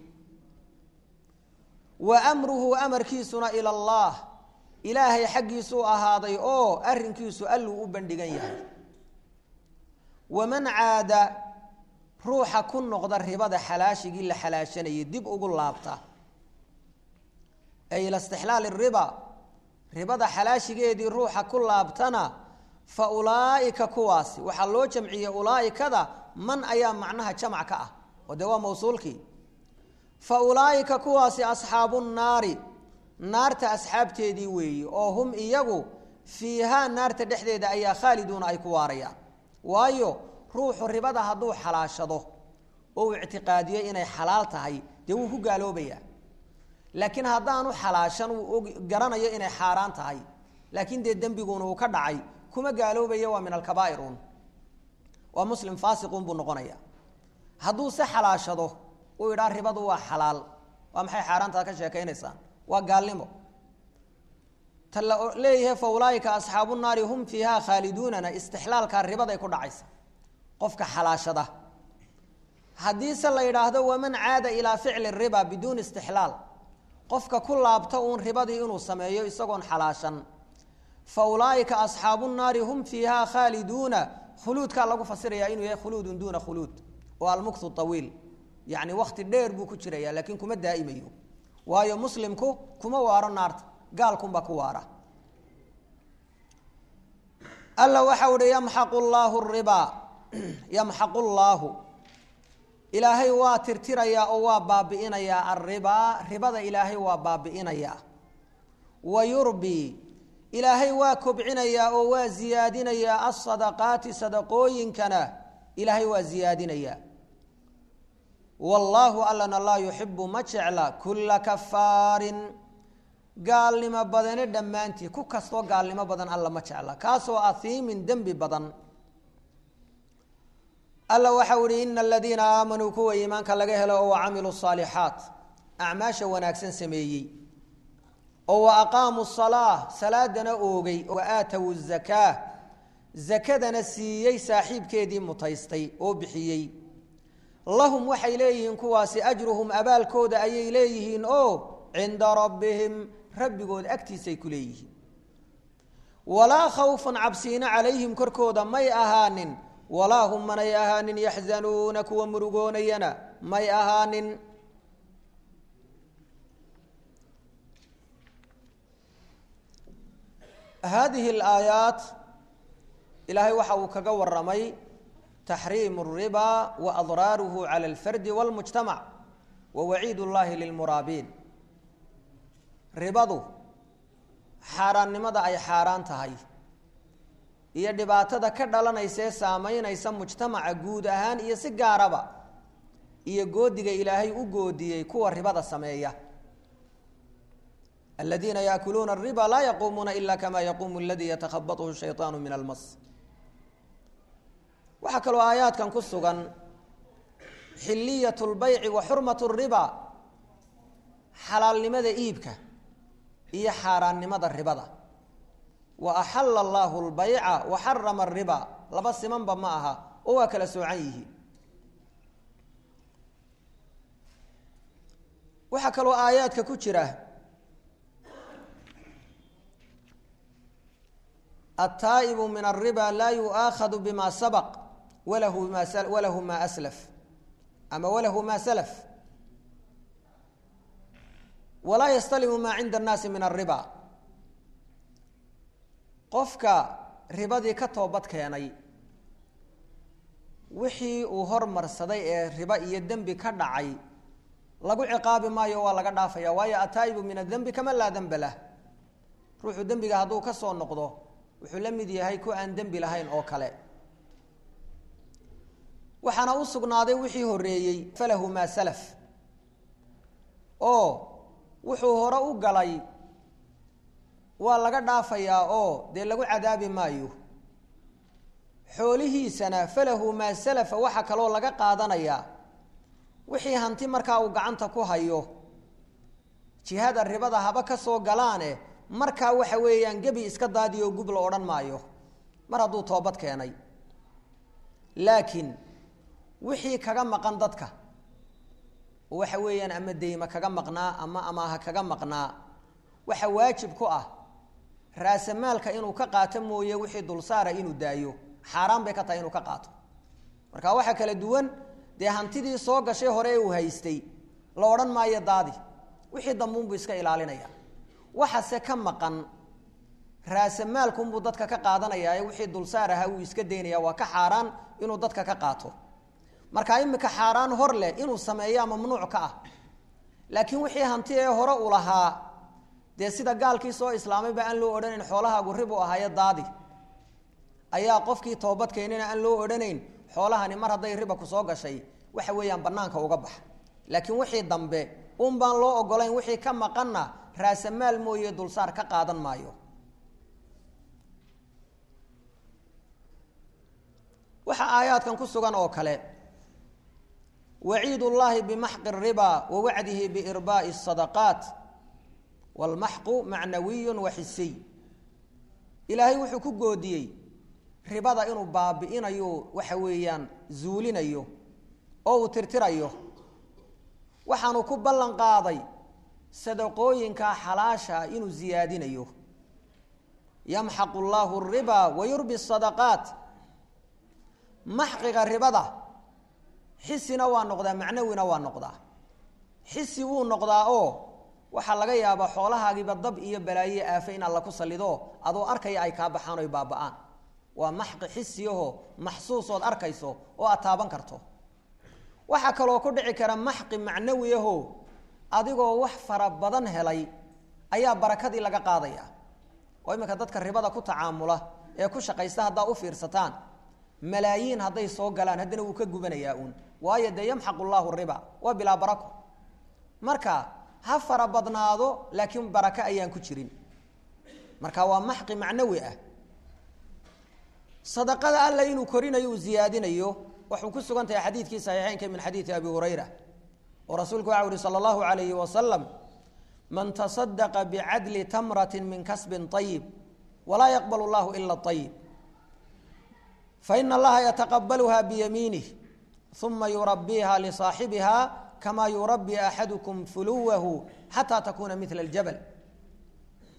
wa amruhu amarkiisuna ila allaah ilaahay xaggiisuu ahaaday oo arrinkiisu alluu u bandhigan yahay waman caada ruuxa ku noqda ribada xalaashigii la xalaashanayay dib ugu laabta ay ila istixlaali riba ribada xalaashigeedii ruuxa ku laabtana fa ulaa'ika kuwaasi waxaa loo jamciyey ulaa'ikada man ayaa macnaha jamac ka ah oo dee waa mawsuulkii fa ulaa'ika kuwaasi asxaabu nnaari naarta asxaabteedii weeyi oo hum iyagu fiihaa naarta dhexdeeda ayaa khaaliduuna ay ku waarayaan waayo ruuxu ribada hadduu xalaashado oo uu ictiqaadiyo inay xalaal tahay dee wuu ku gaaloobayaa laakiin haddaanu xalaashan uu garanayo inay xaaraan tahay laakiin dee dembiguuna uu ka dhacay kuma gaaloobaya waa min alkabaa'ir un waa muslim faasiqun buu noqonaya hadduu se xalaashado uu idhaa ribadu waa xalaal waa maxay xaaraantaad ka sheekaynaysaan waa gaalnimo ta la leeyahay fa ulaaika asxaabu naari hum fiiha khaaliduunana istixlaalkaa ribaday ku dhacaysa qofka xalaashada haddiise la yidhaahdo waman caada ilaa ficli riba biduuni istixlaal qofka ku laabta uun ribadii inuu sameeyo isagoon xalaashan fa ulaaika asxaabu naari hum fiiha khaaliduuna khuluudkaa lagu fasiraya inuu yahay khuluudun duuna khuluud oo almuktu awiil yacni wakti dheer buu ku jiraya laakiin kuma daa'imayo waayo muslimku kuma waaro naarta gaalkunbaa ku waara alla waxau uhi yamxaqu llaahu ribaa yamxaqu llaahu ilaahay waa tirtirayaa oo waa baabi'inayaa alribaa ribada ilaahay waa baabi'inayaa wa yurbi ilaahay waa kobcinayaa oo waa ziyaadinayaa alsadaqaati sadaqooyinkana ilaahay waa ziyaadinayaa wallaahu allana laa yuxibu ma jecla kulla kafaarin gaalnimo badane dhammaantii ku kastoo gaalnimo badan alla ma jecla kaasoo ahiimin dembi badan alla waxau ihi ina aladiina aamanuu kuwa iimaanka laga helo oo wacamiluu saalixaat acmaasha wanaagsan sameeyey oo wa aqaamuu salaa salaadana oogay wa aatow zakaa zakadana siiyey saaxiibkeedii mutaystay oo bixiyey lahum waxay leeyihiin kuwaasi ajruhum abaalkooda ayay leeyihiin oo cinda rabbihim rabbigood agtiisay ku leeyihiin walaa khawfun cabsiina calayhim korkooda may ahaanin walaa hum manay ahaanin yaxzanuuna kuwa murugoonayana may ahaanin haadihi alaayaat ilaahay waxa uu kaga waramay taxriimu الriba wa adraaruhu cala alfardi wاlmujtamac wa waciid اllahi lilmuraabiin ribadu xaaraannimada ay xaaraan tahay iyo dhibaatada ka dhalanaysaee saamaynaysa mujtamaca guud ahaan iyo si gaaraba iyo goodiga ilaahay u goodiyey kuwa ribada sameeya aladiina yaakuluuna الriba laa yaquumuuna ila kama yaquumu aladii yatakhabaطhu shayطaanu min almas waxaa kaloo aayaadkan ku sugan xiliyat اlbayci wa xurmat الriba xalaalnimada iibka iyo xaaraannimada ribada wa axala allahu اlbayca wa xarama الriba laba simanba ma aha oo waa kala soocan yihiin waxaa kaloo aayaadka ku jira الtaaئب min الرibا laa yuؤaakhad bma sabq walahu ma walahu ma slf ama walahu ma slf walaa ystalimu ma cinda الnaasi min الرibا qofka ribadii ka toobad keenay wixii uu hormarsaday ee riba iyo dembi ka dhacay lagu ciqaabi maayo waa laga dhaafaya waayo ataa'ibu min الdembi kama laa denba lah ruuxu dembiga hadduu ka soo noqdo wuxuu la mid yahay ku aan dembi lahayn oo kale waxaana u sugnaaday wixii horeeyey falahu maa salaf oo wuxuu hore u galay waa laga dhaafayaa oo dee lagu cadaabi maayo xoolihiisana falahu maa salafa waxaa kaloo laga qaadanayaa wixii hanti markaa uu gacanta ku hayo jihada ribada haba ka soo galaane markaa waxa weeyaan gebi iska daadiyo gub la odhan maayo mar hadduu toobad keenay laakiin wixii kaga maqan dadka oo waxa weeyaan ama deyma kaga maqnaa ama amaaha kaga maqnaa waxa waajib ku ah raasamaalka inuu ka qaato mooye wixii dulsaara inuu daayo xaaraan bay ka tahay inuu ka qaato marka waxaa kala duwan dee hantidii soo gashay hore ee uu haystay la odhan maayo daadi wixii dambuunbuu iska ilaalinaya waxase ka maqan raasamaalkunbuu dadka ka qaadanayaa ee wixii dulsaar ahaa uu iska daynaya waa ka xaaraan inuu dadka ka qaato marka imika xaaraan hor leh inuu sameeyaa mamnuuc ka ah laakiin wixii hanti ee hore u lahaa dee sida gaalkii soo islaamayba aan loo odhanayn xoolahaagu rib u ahaayo daadi ayaa qofkii toobad keenina aan loo odhanayn xoolahani mar hadday riba ku soo gashay waxa weeyaan banaanka uga bax laakiin wixii dambe un baan loo ogolayn wixii ka maqanna raasamaal mooye dulsaar ka qaadan maayo waxaa aayaadkan ku sugan oo kale waciid ullaahi bimaxqi riba wa wacdihi biirbaa'i sadaqaat walmaxqu macnawiyu wa xisiy ilaahay wuxuu ku goodiyey ribada inuu baabi'inayo waxa weeyaan zuulinayo oo uu tirtirayo waxaanu ku ballan qaaday sadaqooyinka xalaasha inuu ziyaadinayo yamxaqu llaahu riba wa yurbi sadaqaat maxqiga ribada xisina waa noqdaa macnawina waa noqdaa xisi wuu noqdaa oo waxaa laga yaabaa xoolahaagiiba dab iyo balaaye aafe in alla ku salido adoo arkaya ay kaa baxaan oy baaba'aan waa maxqi xisiyaho maxsuusood arkayso oo aad taaban karto waxaa kaloo ku dhici kara maxqi macnawi aho adigoo wax fara badan helay ayaa barakadii laga qaadaya oo iminka dadka ribada ku tacaamula ee ku shaqaysta haddaa u fiirsataan malaayiin hadday soo galaan haddana wuu ka gubanayaa uun waayo dee yamxaqu llaahu riba waa bilaa barako marka ha fara badnaado laakiin barako ayaan ku jirin marka waa maxqi macnawi ah sadaqada alla inuu korinayo uu ziyaadinayo waxuu ku sugan tahay xadiidkii saxiixeynka min xadiidi abi hurayra oo rasuulku waxa uhi sala allahu alayhi wasalam man tasadaqa bicadli tamrati min kasbin ayib walaa yaqbal llahu ila ayib faina allaha yataqabaluha biyamiinih uma yurabiha lisaaxibiha kama yurabi axadukum fuluwahu xataa takuna mila ljabal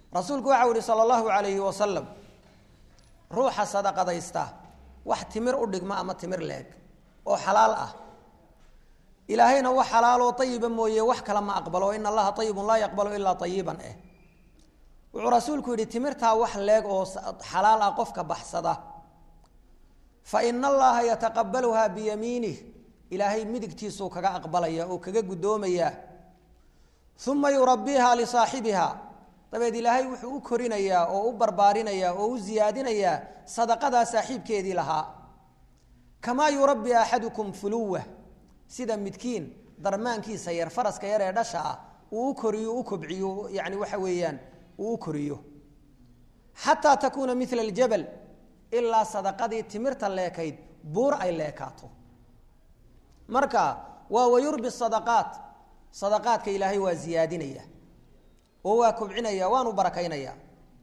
rasuulku waxau ihi sala allahu calayhi wasalam ruuxa sadaqadaysta wax timir u dhigma ama timir leeg oo xalaal ah ilaahayna wax xalaaloo ayiba mooye wax kale ma aqbalo in allaha ayibun laa yaqbalu ilaa ayiban eh wuxuu rasuulku yidhi timirtaa wax leeg oo xalaal ah qofka baxsada fa ina allaha yataqabaluhaa biyamiinih ilaahay midigtiisuu kaga aqbalaya oo kaga guddoomayaa uma yurabbiiha lisaaxibiha dabeed ilaahay wuxuu u korinayaa oo u barbaarinayaa oo u siyaadinayaa sadaqadaa saaxiibkeedii lahaa kamaa yurabbi axadukum fuluwa sida midkiin darmaankiisa yar faraska yar ee dhasha ah uu u koriyo u kobciyo yani waxa weeyaan uu u koriyo xataa takuuna mila aljabal ilaa sadaqadii timirta leekayd buur ay leekaato marka waa wayurbi sadaqaat sadaqaadka ilaahay waa ziyaadinaya oo waa kobcinaya waanu barakaynaya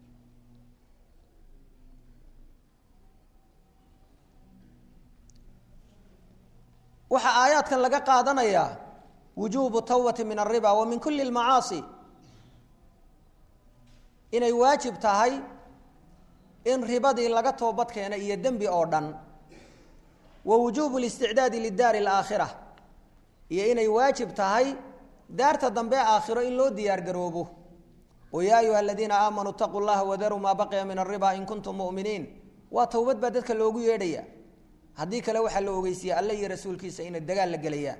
waxaa aayaadkan laga qaadanayaa wujuubu tawbati min alriba wa min kuli lmacaasi inay waajib tahay in ribadii laga toobad keena iyo dembi oo dhan wa wujuubu listicdaadi lidaari alaakhira iyo inay waajib tahay daarta dambe aakhiro in loo diyaar garoobo oo yaa ayuha aladiina aamanuu itaquu llaha wadaruu maa baqiya min alriba in kuntum mu'miniin waa towbad baa dadka loogu yeedhaya haddii kale waxaa la ogeysiiye alle iyo rasuulkiisa inay dagaal la gelayaan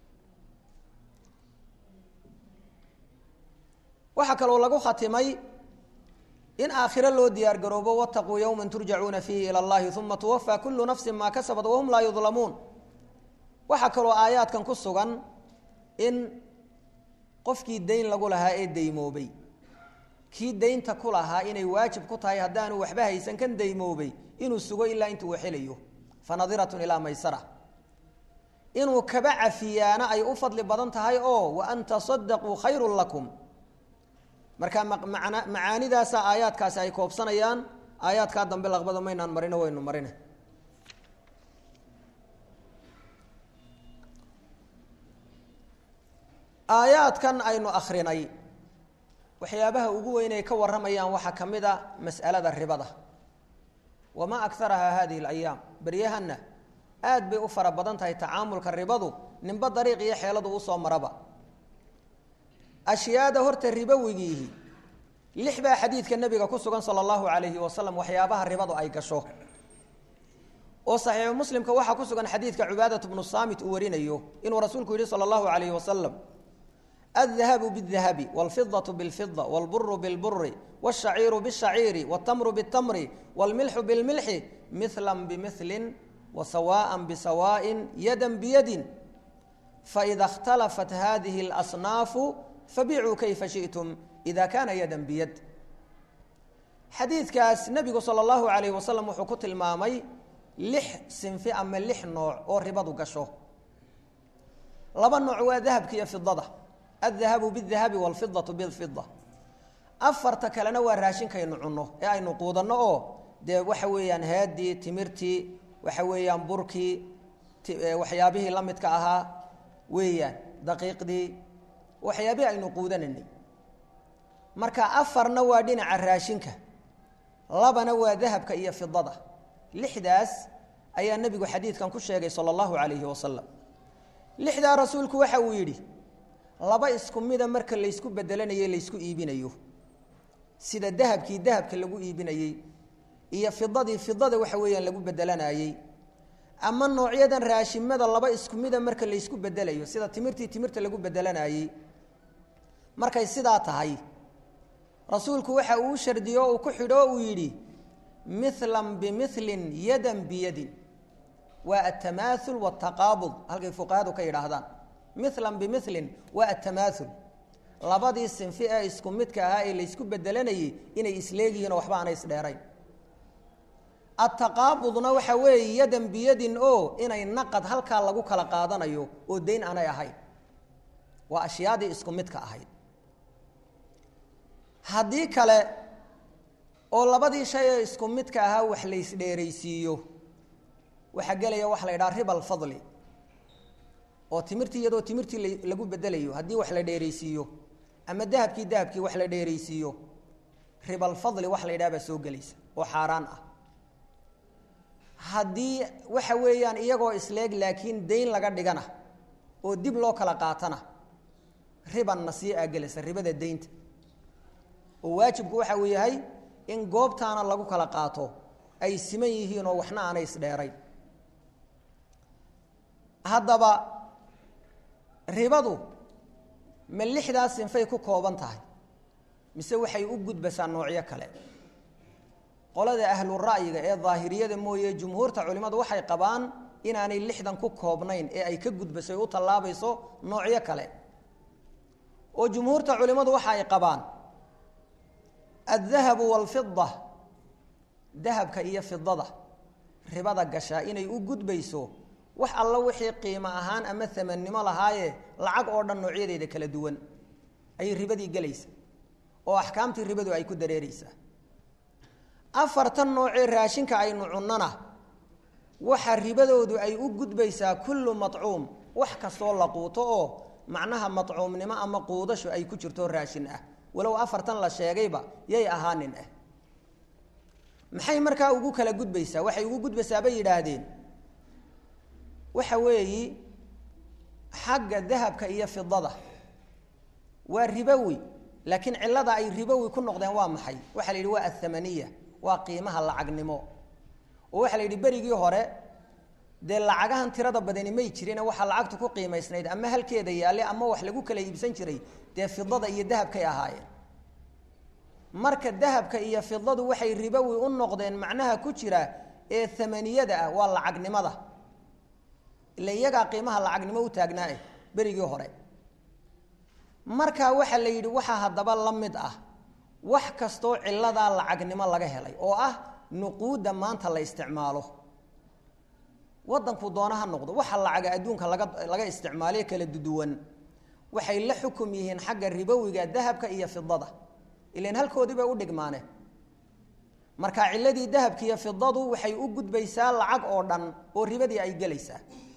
waxaa kaloo lagu khatimay in aakhiro loo diyaar garoobo wataquu yowma turjacuuna fiihi ila allahi uma tuwafaa kullu nafsin maa kasabat wahum laa yudlamuun waxaa kaloo aayaadkan ku sugan in qofkii dayn lagu lahaa ee daymoobay kii daynta ku lahaa inay waajib ku tahay haddaanu waxba haysan kan daymoobay inuu sugo ilaa intuu waxelayo fanadiratun ilaa maysara inuu kaba cafiyaana ay u fadli badan tahay oo wa an tasadaquu khayrun lakum marka macaanidaasa aayaadkaasi ay koobsanayaan aayaadkaa dambe laqbada maynaan marino waynu marine aayaadkan aynu akrinay waxyaabaha ugu weyn ay ka warramayaan waxaa ka mid a mas'alada ribada wamaa akarahaa hadihi alayaam beryahanna aad bay u fara badan tahay tacaamulka ribadu ninba dariiq iyo xeeladu usoo maraba ashyaada horta ribowigiihi lix baa xadiidka nebiga ku sugan sala allahu calayhi wasalam waxyaabaha ribadu ay gasho oo saxiixu muslimka waxaa ku sugan xadiidka cubaadat bnu saamit uu warinayo inuu rasuulku yihi sala allahu calayhi wasalam الذهب بالذهب والفضة بالفضة والبر بالبر والشعير بالشعير والتمر بالتمر والملح بالملح مثلا بمثل وسواء بسواء يدا بيد فإذا اختلفت هذه الأصناف فبيعوا كيف شئتم إذا كان يدا بيد حديث كاس نبي صلى الله عليه وسلم وحكوت المامي لح سنفي أما لح نوع أو ربض قشو لبا نوع ذهب كي في الضده الذهب بالذهب والفضة بالفضة أفرت كلنا وراشين كي نعنه أي نقودنا أو ده وحويان هادي تمرتي وحويان بركي وحيابه لمت كأها ويان دقيق دي وحيابه أي نقودنا مركا أفرنا وادين عراشينك لبنا وذهب كي في الضده لحداس أي النبي حديث كان كل شيء صلى الله عليه وسلم لحدا رسولك وحويدي laba isku mida marka laysku bedelanayo laysku iibinayo sida dahabkii dahabka lagu iibinayey iyo fidadii fidada waxa weeyaan lagu bedelanayey ama noocyadan raashimada laba isku mida marka laysku bedelayo sida timirtii timirta lagu bedelanayey markay sidaa tahay rasuulku waxa uu shardiyo uu ku xidho uu yidhi milan bimilin yadan biyadin waa atamaaul wataqaabud halkay fuqahadu ka yidhaahdaan milan bimilin waa atamaaul labadii sinfi ee isku midka ahaa ee laysku bedelanayey inay isleegyihiin oo waxba aanay isdheerayn ataqaabudna waxa weeye yadan biyadin oo inay naqad halkaa lagu kala qaadanayo oo dayn aanay ahayn waa ashyaadii isku midka ahayd haddii kale oo labadii shay ee isku midka ahaa wax laysdheeraysiiyo waxaa gelaya waxa la yidhaha riba alfadli oo timirtii iyadoo timirtii lagu bedelayo haddii wax la dheeraysiiyo ama dahabkii dahabkii wax la dheeraysiiyo ribalfadli wax la yidhaha baa soo gelaysa oo xaaraan ah haddii waxa weeyaan iyagoo isleeg laakiin dayn laga dhigana oo dib loo kala qaatana riban nasiya aa gelaysa ribada daynta oo waajibku waxa uu yahay in goobtaana lagu kala qaato ay siman yihiin oo waxna aanay isdheerayn haddaba ribadu ma lixdaas sinfay ku kooban tahay mise waxay u gudbasaa noocyo kale qolada ahlu ra'yiga ee daahiriyada mooye jumhuurta culimmadu waxay qabaan inaanay lixdan ku koobnayn ee ay ka gudbaso u tallaabayso noocyo kale oo jumhuurta culimmadu waxa ay qabaan addahabu waalfida dahabka iyo fidada ribada gashaa inay u gudbayso wax alla wixii qiimo ahaan ama amannimo lahaaye lacag oo dhan noocyadeeda kala duwan ayay ribadii gelaysa oo axkaamtii ribadu ay ku dareereysaa afartan noocee raashinka aynu cunnona waxa ribadoodu ay u gudbaysaa kullu macuum wax kastoo la quuto oo macnaha macuumnimo ama quudashu ay ku jirto raashin ah walow afartan la sheegayba yay ahaanin ah maxay markaa ugu kala gudbaysaa waxay ugu gudbaysaa bay yidhaahdeen waxa weeyi xagga dahabka iyo fidada waa ribowi laakiin cilada ay ribowi ku noqdeen waa maxay waxaa la yidhi waa athamaniya waa qiimaha lacagnimo oo waxaa la yidhi berigii hore dee lacagahan tirada badani may jirine waxaa lacagtu ku qiimaysnayd ama halkeeda yaalle ama wax lagu kala iibsan jiray dee fidada iyo dahabkay ahaayeen marka dahabka iyo fidadu waxay ribowi u noqdeen macnaha ku jira ee amaniyada ah waa lacagnimada ila iyagaa qiimaha lacagnimo u taagnaa eh berigii hore markaa waxaa la yidhi waxaa haddaba la mid ah wax kastoo ciladaa lacagnimo laga helay oo ah nuquudda maanta la isticmaalo wadanku doona ha noqdo waxa lacaga adduunka laga laga isticmaaliyo kala duduwan waxay la xukum yihiin xagga ribowiga dahabka iyo fidada ilan halkoodii bay u dhigmaane marka ciladii dahabka iyo fidadu waxay u gudbaysaa lacag oo dhan oo ribadii ay gelaysaa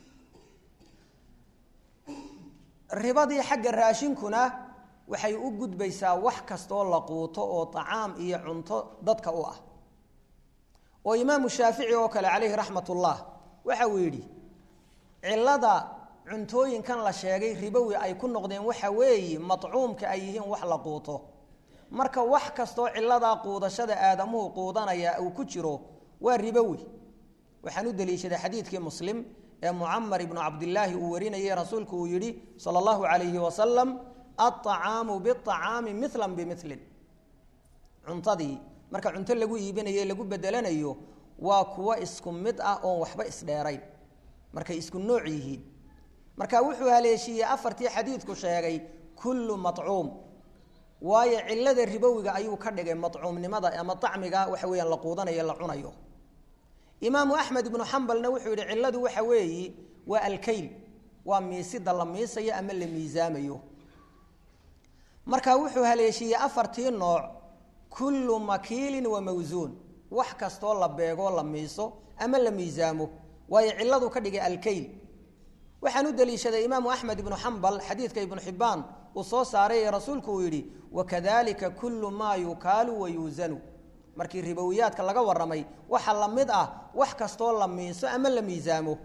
ribadii xagga raashinkuna waxay u gudbaysaa wax kastoo la quuto oo tacaam iyo cunto dadka u ah oo imaamu shaafici oo kale calayhi raxmat ullah waxa uu yidhi cilada cuntooyinkan la sheegay ribowi ay ku noqdeen waxa weeye matcuumka ay yihiin wax la quuto marka wax kastoo ciladaa quudashada aadamuhu quudanaya uu ku jiro waa ribowi waxaan u daliishaday xadiidkii muslim ee mucamar ibnu cabdilaahi uu warinayay rasuulku uu yidhi sala allahu calayhi wasalam alطacaamu biطacaami milan bimilin cuntadii marka cunto lagu iibinayo lagu bedelanayo waa kuwo isku mid ah oon waxba isdheerayn markay isku nooc yihiin marka wuxuu haleeshiiyey afartii xadiidku sheegay kullu macuum waayo cilada ribowiga ayuu ka dhigay macuumnimada ama acmiga waxa weyaan la quudanayo la cunayo imaamu axmed ibnu xambalna wuxuu yihi ciladu waxa weeyi waa alkayl waa miisida la miisayo ama la miisaamayo marka wuxuu haleeshiiyey afartii nooc kullu makiilin wa mawsuun wax kastoo la beegoo la miiso ama la miisaamo waayo ciladu ka dhigay alkayl waxaan u daliishaday imaamu axmed ibnu xambal xadiidka ibnu xibaan uu soo saaray ee rasuulku uu yidhi wakadalika kullu maa yukaalu wa yuusanu markii ribowiyaadka laga waramay waxa la mid ah wax kastoo la miiso ama la miisaamo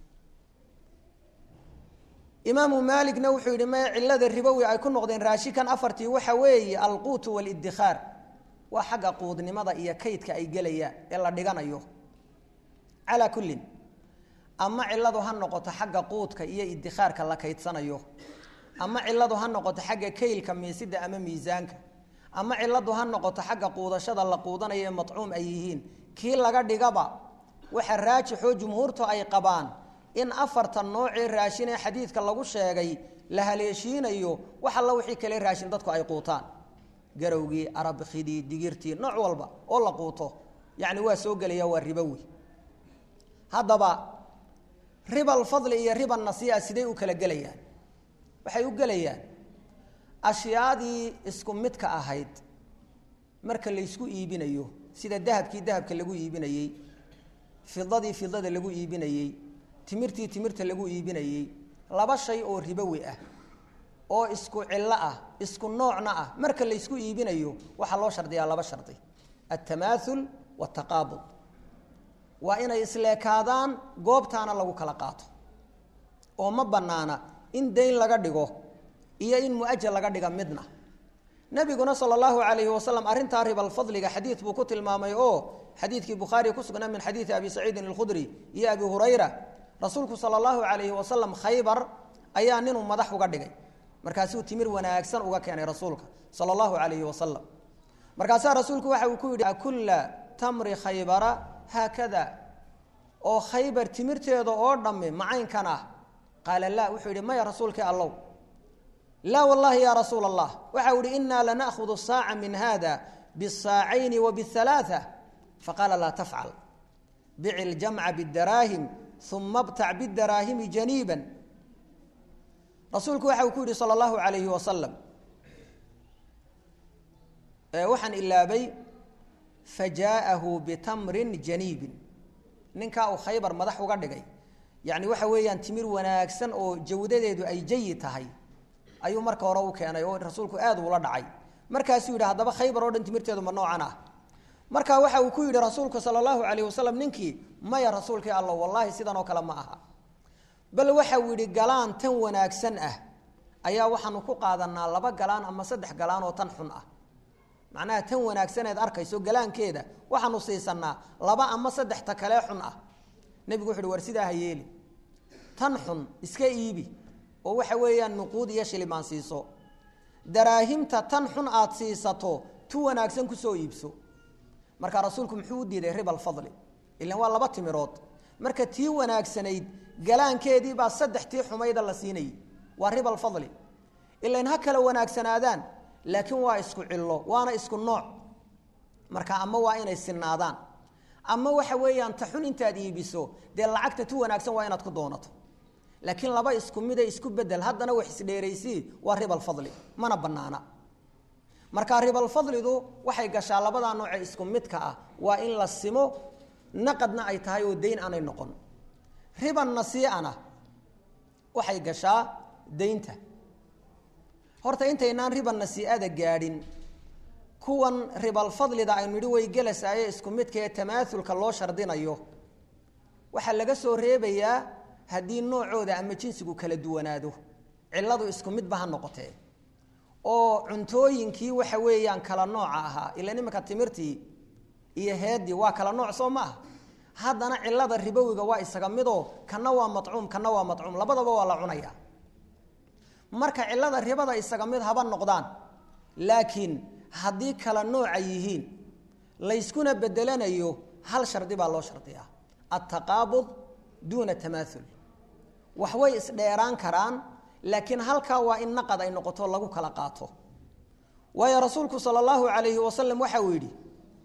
imaamu maaligna wuxuu yidhi me cilada ribowi ay ku noqdeen raashikan afartii waxa weeye alquutu waalidikhaar waa xagga quudnimada iyo kaydka ay gelayaan ee la dhiganayo calaa kullin ama ciladu ha noqoto xagga quudka iyo idikhaarka la kaydsanayo ama ciladu ha noqoto xagga kaylka miisida ama miisaanka ama ciladu ha noqoto xagga quudashada la quudanayo ee matcuum ay yihiin kii laga dhigaba waxa raajixoo jumhuurtu ay qabaan in afartan noocee raashin ee xadiidka lagu sheegay la haleeshiinayo wax alla wixii kale raashin dadku ay quutaan garowgii arabkhidii digirtii nooc walba oo la quuto yacni waa soo gelaya waa ribowi haddaba ribal fadli iyo riba nasiia siday u kala gelayaan waxay u gelayaan ashyaadii isku midka ahayd marka laysku iibinayo sida dahabkii dahabka lagu iibinayey fidadii fidada lagu iibinayey timirtii timirta lagu iibinayey laba shay oo ribowi ah oo isku cillo ah isku noocna ah marka laysku iibinayo waxaa loo shardiyaa laba shardi altamaathul waataqaabud waa inay isleekaadaan goobtaana lagu kala qaato oo ma bannaana in dayn laga dhigo iyo in mu-ajal laga dhiga midna nabiguna sala allahu calayhi wasalam arrintaa ribalfadliga xadiid buu ku tilmaamay oo xadiidkii bukhaari ku sugnaa min xadiidi abi saciidin alkhudri iyo abi hurayra rasuulku sala allahu calayhi wasalam khaybar ayaa ninuu madax uga dhigay markaasuu timir wanaagsan uga keenay rasuulka sala allahu calayhi wasalam markaasaa rasuulku waxa uu ku yidhi akulla tamri khaybara haakada oo khaybar timirteeda oo dhamme macaynkan ah qaala laa wuxuu yidhi maya rasuulkii allow laa wallahi ya rasuula allah waxa u ihi inaa lana'hudu saaca min hada bisaacayni wa bihalaaثa faqaala laa tafcal bici ljamca bidaraahim uma btac bidaraahimi janiiban rasuulku waxa uu ku yidhi salى اllahu alayhi wasalam waxaan ilaabay fajaa'ahu bitamrin janiibin ninkaa uu khaybar madax uga dhigay yani waxa weeyaan timir wanaagsan oo jawdadeedu ay jayid tahay ayuu marka hore u keenay oo rasuulku aad uula dhacay markaasuu yidhi haddaba khaybar oo dhan timirteedu ma noocan ah marka waxa uu ku yidhi rasuulku sala allahu calayh wasalam ninkii maya rasuulkii alla wallaahi sidan oo kale ma aha bal waxa uu yidhi galaan tan wanaagsan ah ayaa waxaanu ku qaadanaa laba galaan ama saddex galaan oo tan xun ah macnaha tan wanaagsaneed arkayso galaankeeda waxaanu siisanaa laba ama saddex ta kalee xun ah nebigu wuxu uhi war sidaa ha yeeli tan xun iska iibi oo waxa weeyaan nuquud iyo shilimaan siiso daraahimta tan xun aada siisato tu wanaagsan kusoo iibso marka rasuulku muxuu u diiday riba alfadli ilan waa laba timirood marka tii wanaagsanayd galaankeedii baa saddex tii xumayda la siinayay waa riba alfadli ilan ha kala wanaagsanaadaan laakiin waa isku cillo waana isku nooc marka ama waa inay sinaadaan ama waxa weeyaan ta xun intaad iibiso dee lacagta tu wanaagsan waa inaad ku doonato laakiin laba isku mida isku bedel haddana wax isdheeraysii waa ribalfadli mana banaana marka ribalfadlidu waxay gashaa labadaa nooce isku midka ah waa in la simo naqadna ay tahay oo dayn aanay noqon riban nasiicana waxay gashaa daynta horta intaynaan riban nasiicada gaadhin kuwan ribalfadlida aynu nidhi way gelasaaye isku midka ee tamaaulka loo shardinayo waxaa laga soo reebayaa haddii noocooda ama jinsigu kala duwanaado ciladu isku midba ha noqotee oo cuntooyinkii waxa weeyaan kala nooca ahaa ila nimanka timirtii iyo heedii waa kala nooc soo ma ah haddana cilada ribowiga waa isaga midoo kana waa macuum kana waa macuum labadaba waa la cunaya marka cilada ribada isaga mid haba noqdaan laakiin haddii kala nooca yihiin layskuna bedelanayo hal shardi baa loo shardiyaa altaqaabud duuna tamaaul wax way isdheeraan karaan laakiin halkaa waa in naqad ay noqoto lagu kala qaato waayo rasuulku sala allahu alayhi wasalam waxa uu yidhi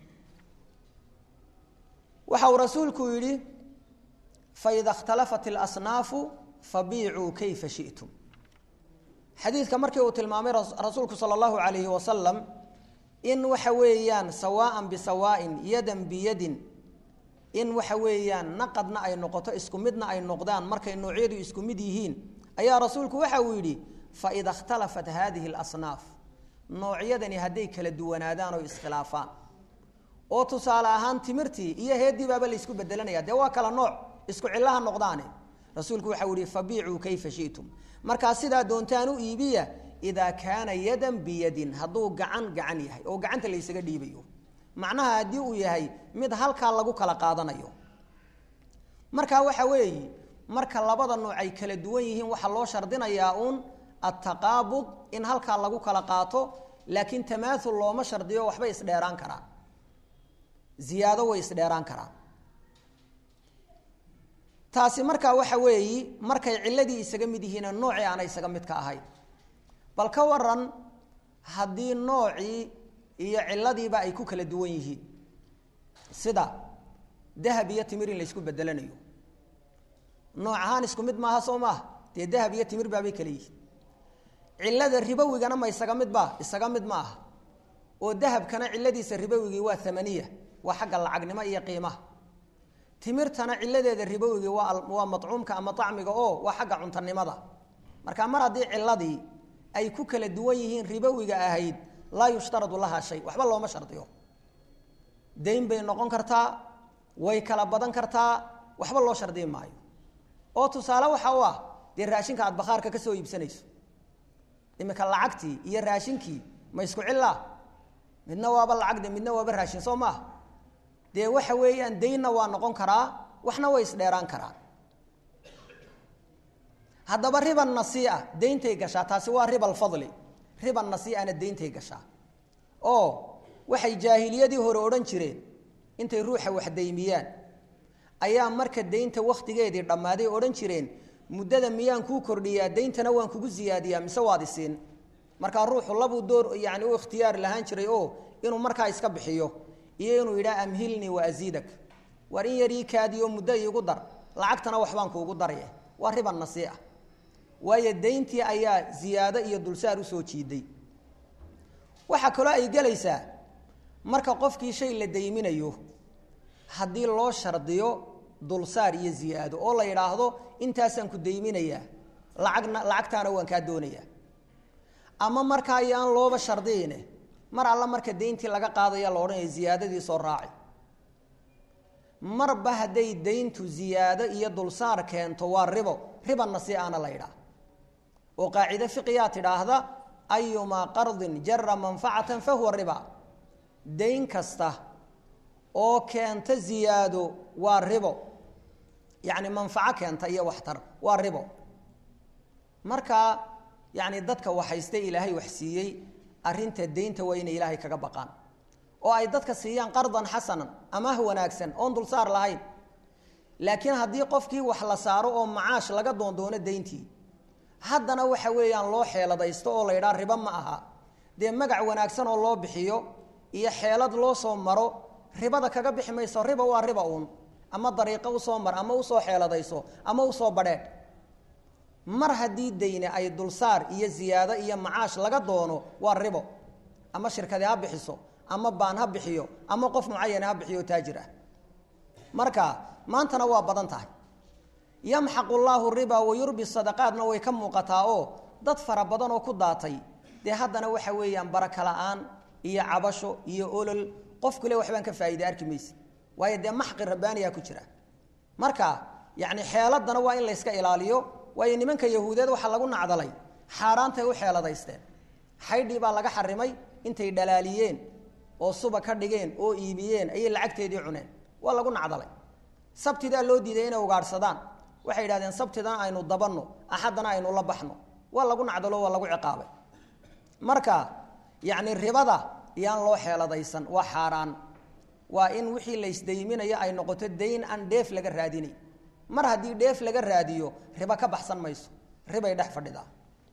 waxa uu rasuulku yidhi faida اkhtalafat اlasnaafu fabiicuu kayfa shiئtum xadiidka markii uu tilmaamay rasuulku sala allahu alayhi wasalam in waxa weeyaan sawaaan bisawaa'in yadan biyadin in waxa weeyaan naqadna ay noqoto isku midna ay noqdaan markay noocyadu isku mid yihiin ayaa rasuulku waxa uu yidhi faida اkhtalafat hadihi اlasnaaf noocyadani hadday kala duwanaadaan oo iskhilaafaan oo tusaale ahaan timirtii iyo heedii baaba laysku bedelanaya dee waa kala nooc isku cillaha noqdaane rasuulku waxau yihi fabiicuu kayfa shi'tum markaa sidaa doontaan u iibiya idaa kaana yadan biyadin hadduu gacan gacan yahay oo gacanta laysaga dhiibayo macnaha haddii uu yahay mid halkaa lagu kala qaadanayo marka waxa weeye marka labada nooc ay kala duwan yihiin waxaa loo shardinayaa uun altaqaabud in halkaa lagu kala qaato laakiin tamaaul looma shardiyo waxbay isdheeraan karaan ziyaado way isdheeraan karaan taasi markaa waxa weeyi markay ciladii isaga mid yihiin noocii aanay isaga mid ka ahayn bal ka waran haddii noocii iyo ciladiiba ay ku kala duwan yihiin sida dahab iyo timir in laysku bedelanayo nooc ahaan isku mid maaha soo maaha dee dahab iyo timir baabay kala yihiin cilada ribowigana ma isaga mid ba isaga mid ma aha oo dahabkana ciladiisa ribowigii waa amaniya waa xagga lacagnimo iyo qiimaha timirtana ciladeeda ribowigii waa waa macuumka ama acmiga oo waa xagga cuntanimada marka mar haddii ciladii ay ku kala duwan yihiin ribowiga ahayd laa yushtaradu lahaa shay waxba looma shardiyo dayn bay noqon kartaa way kala badan kartaa waxba loo shardiyi maayo oo tusaale waxa u ah dee raashinka aad bakhaarka ka soo iibsanayso iminka lacagtii iyo raashinkii ma isku cillaa midna waaba lacagde midna waaba raashin soo maaha dee waxa weeyaan daynna waa noqon karaa waxna way isdheeraan karaan haddaba riba nasiia dayntay gashaa taasi waa riba alfadli riba nasiiana dayntay gashaa oo waxay jaahiliyadii hore odhan jireen intay ruuxa wax daymiyaan ayaa marka daynta wakhtigeedii dhammaaday odhan jireen muddada miyaan kuu kordhiyaa dayntana waan kugu siyaadiyaa mise waad isiin markaa ruuxu labuu door yani u ikhtiyaar lahaan jiray oo inuu markaa iska bixiyo iyo inuu yidhaha amhilnii wa asiidak war in yar ii kaadiyo muddo iigu dar lacagtana waxbaan kuugu darye waa riba nasiica waayo dayntii ayaa ziyaado iyo dulsaar usoo jiiday waxaa kaloo ay gelaysaa marka qofkii shay la dayminayo haddii loo shardiyo dulsaar iyo ziyaado oo la yidhaahdo intaasaan ku dayminayaa lacagna lacagtaana waan kaa doonayaa ama markaa ayaan looba shardiyine mar alla marka dayntii laga qaadaya la odhanaya ziyaadadii soo raaci marba hadday dayntu ziyaado iyo dulsaar keento waa ribo riba nasiiana la yidhaah oo qaacide fiqiyaa tidhaahda ayumaa qardin jara manfacatan fahuwa riba dayn kasta oo keenta ziyaado waa ribo yacni manfaco keenta iyo waxtar waa ribo marka yacni dadka waxayste ilaahay wax siiyey arrinta daynta waa inay ilaahay kaga baqaan oo ay dadka siiyaan qardan xasanan amaah wanaagsan oon dulsaar lahayn laakiin haddii qofkii wax la saaro oo macaash laga doondoono dayntii haddana waxa weeyaan loo xeeladaysto oo la yidhaha ribo ma aha dee magac wanaagsan oo loo bixiyo iyo xeelad loo soo maro ribada kaga bixi mayso riba waa riba uun ama dariiqo usoo mar ama usoo xeeladayso ama usoo badheedh mar haddii dayne ay dulsaar iyo ziyaado iyo macaash laga doono waa ribo ama shirkadi ha bixiso ama baan ha bixiyo ama qof mucayana ha bixiyo taajir ah marka maantana waa badan tahay yamxaqu llaahu riba wayurbi sadaqaadna way ka muuqataa oo dad fara badan oo ku daatay dee haddana waxa weeyaan baraka la-aan iyo cabasho iyo olol qofkule waxbaan ka faa'iday arki mayse waayo dee maxqi rabbaaniyaa ku jira marka yacni xeeladana waa in layska ilaaliyo waayo nimanka yahuudeed waxaa lagu nacdalay xaaraantay u xeeladaysteen xaydhii baa laga xarimay intay dhalaaliyeen oo suba ka dhigeen oo iibiyeen ayay lacagteedii cuneen waa lagu nacdalay sabtidaa loo diiday inay ugaadhsadaan waxay yidhahdeen sabtidan aynu dabanno axaddana aynu la baxno waa lagu nacdalo waa lagu ciqaabay marka yacni ribada yaan loo xeeladaysan waa xaaraan waa in wixii laysdayminayo ay noqoto dayn aan dheef laga raadinay mar haddii dheef laga raadiyo ribo ka baxsan mayso ribay dhex fadhidaa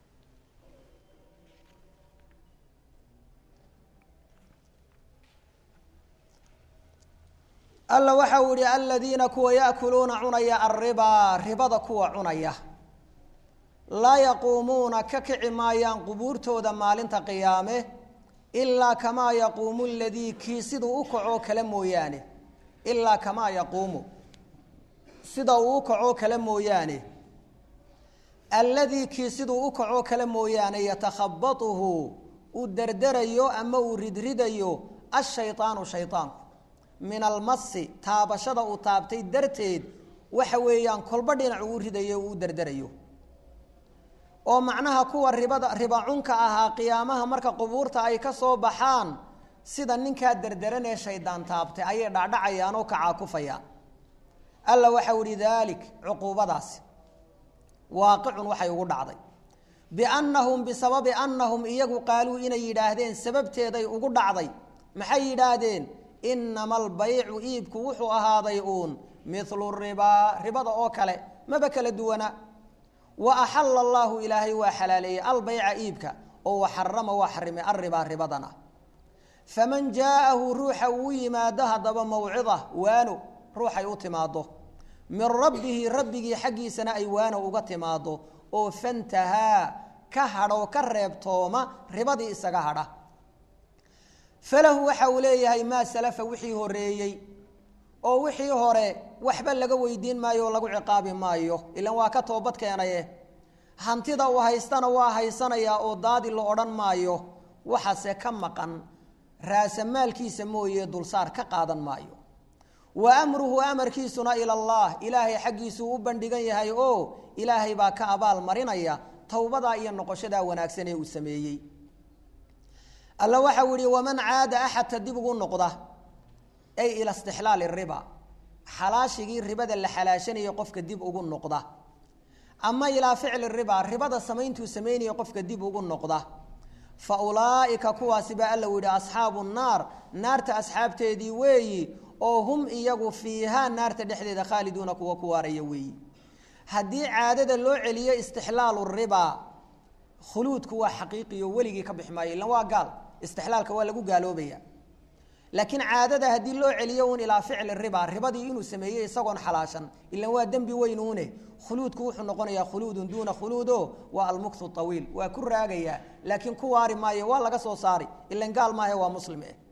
alla waxa uu ihi aladiina kuwa yaakuluuna cunaya alribaa ribada kuwa cunaya laa yaquumuuna ka kici maayaan qubuurtooda maalinta qiyaame ilaa kamaa yaquumu ladii kii siduu u kacoo kale mooyaane ilaa kamaa yaquumu sida uu u kacoo kale mooyaane alladii kii siduu u kacoo kale mooyaane yatakhabatuhu uu derderayo ama uu ridridayo ashayطaanu shayطaanku min almasi taabashada uu taabtay darteed waxa weeyaan kolba dhinac uu ridayo uu derderayo oo macnaha kuwa ribada riba cunka ahaa qiyaamaha marka qubuurta ay ka soo baxaan sida ninkaa derderan ee shaydaan taabtay ayay dhacdhacayaan oo kacaakufayaan alla waxau ihi daalik cuquubadaasi waaqicun waxay ugu dhacday biannahum bisababi annahum iyagu qaaluu inay yidhaahdeen sababteeday ugu dhacday maxay yidhaahdeen inama albaycu iibku wuxuu ahaaday uun milu ribaa ribada oo kale maba kala duwana wa axala allaahu ilaahay waa xalaaleeyey albayca iibka oo waxarama waa xarimay alribaa ribadana faman jaa'ahu ruuxa uu yimaado haddaba mawcida waano ruuxay u timaado min rabbihi rabbigii xaggiisana ay waano uga timaado oo fantahaa ka hadhoo ka reebtooma ribadii isaga hadha falahu waxa uu leeyahay maa salafa wixii horeeyey oo wixii hore waxba laga weydiin maayo oo lagu ciqaabi maayo ilan waa ka toobad keenaye hantida uu haystana waa haysanayaa oo daadi la odhan maayo waxaase ka maqan raasamaalkiisa mooye dulsaar ka qaadan maayo wa amruhu amarkiisuna ila allah ilaahay xaggiisuu u bandhigan yahay oo ilaahay baa ka abaal marinaya towbadaa iyo noqoshadaa wanaagsan ee uu sameeyey alla waxau yihi waman caada axadka dib ugu noqda ay ila istixlaali riba xalaashigii ribada la xalaashanaya qofka dib ugu noqda ama ilaa ficli riba ribada samayntuu samaynaya qofka dib ugu noqda fa ulaaika kuwaasi baa alla yihi asxaabu naar naarta asxaabteedii weeyi oo hum iyagu fiihaa naarta dhexdeeda khaaliduuna kuwa ku waaraya weeyi haddii caadada loo celiyo istixlaalu riba khuluudku waa xaqiiqiyo weligii ka bixi maayo ilan waa gaal istixlaalka waa lagu gaaloobaya laakiin caadada haddii loo celiyo un ilaa ficli riba ribadii inuu sameeyey isagoon xalaashan ilan waa dembi weynuune khuluudku wuxuu noqonayaa khuluudun duuna khuluudo waa almuktu awiil waa ku raagayaa laakiin ku waari maayo waa laga soo saari ilan gaal maahe waa muslim eh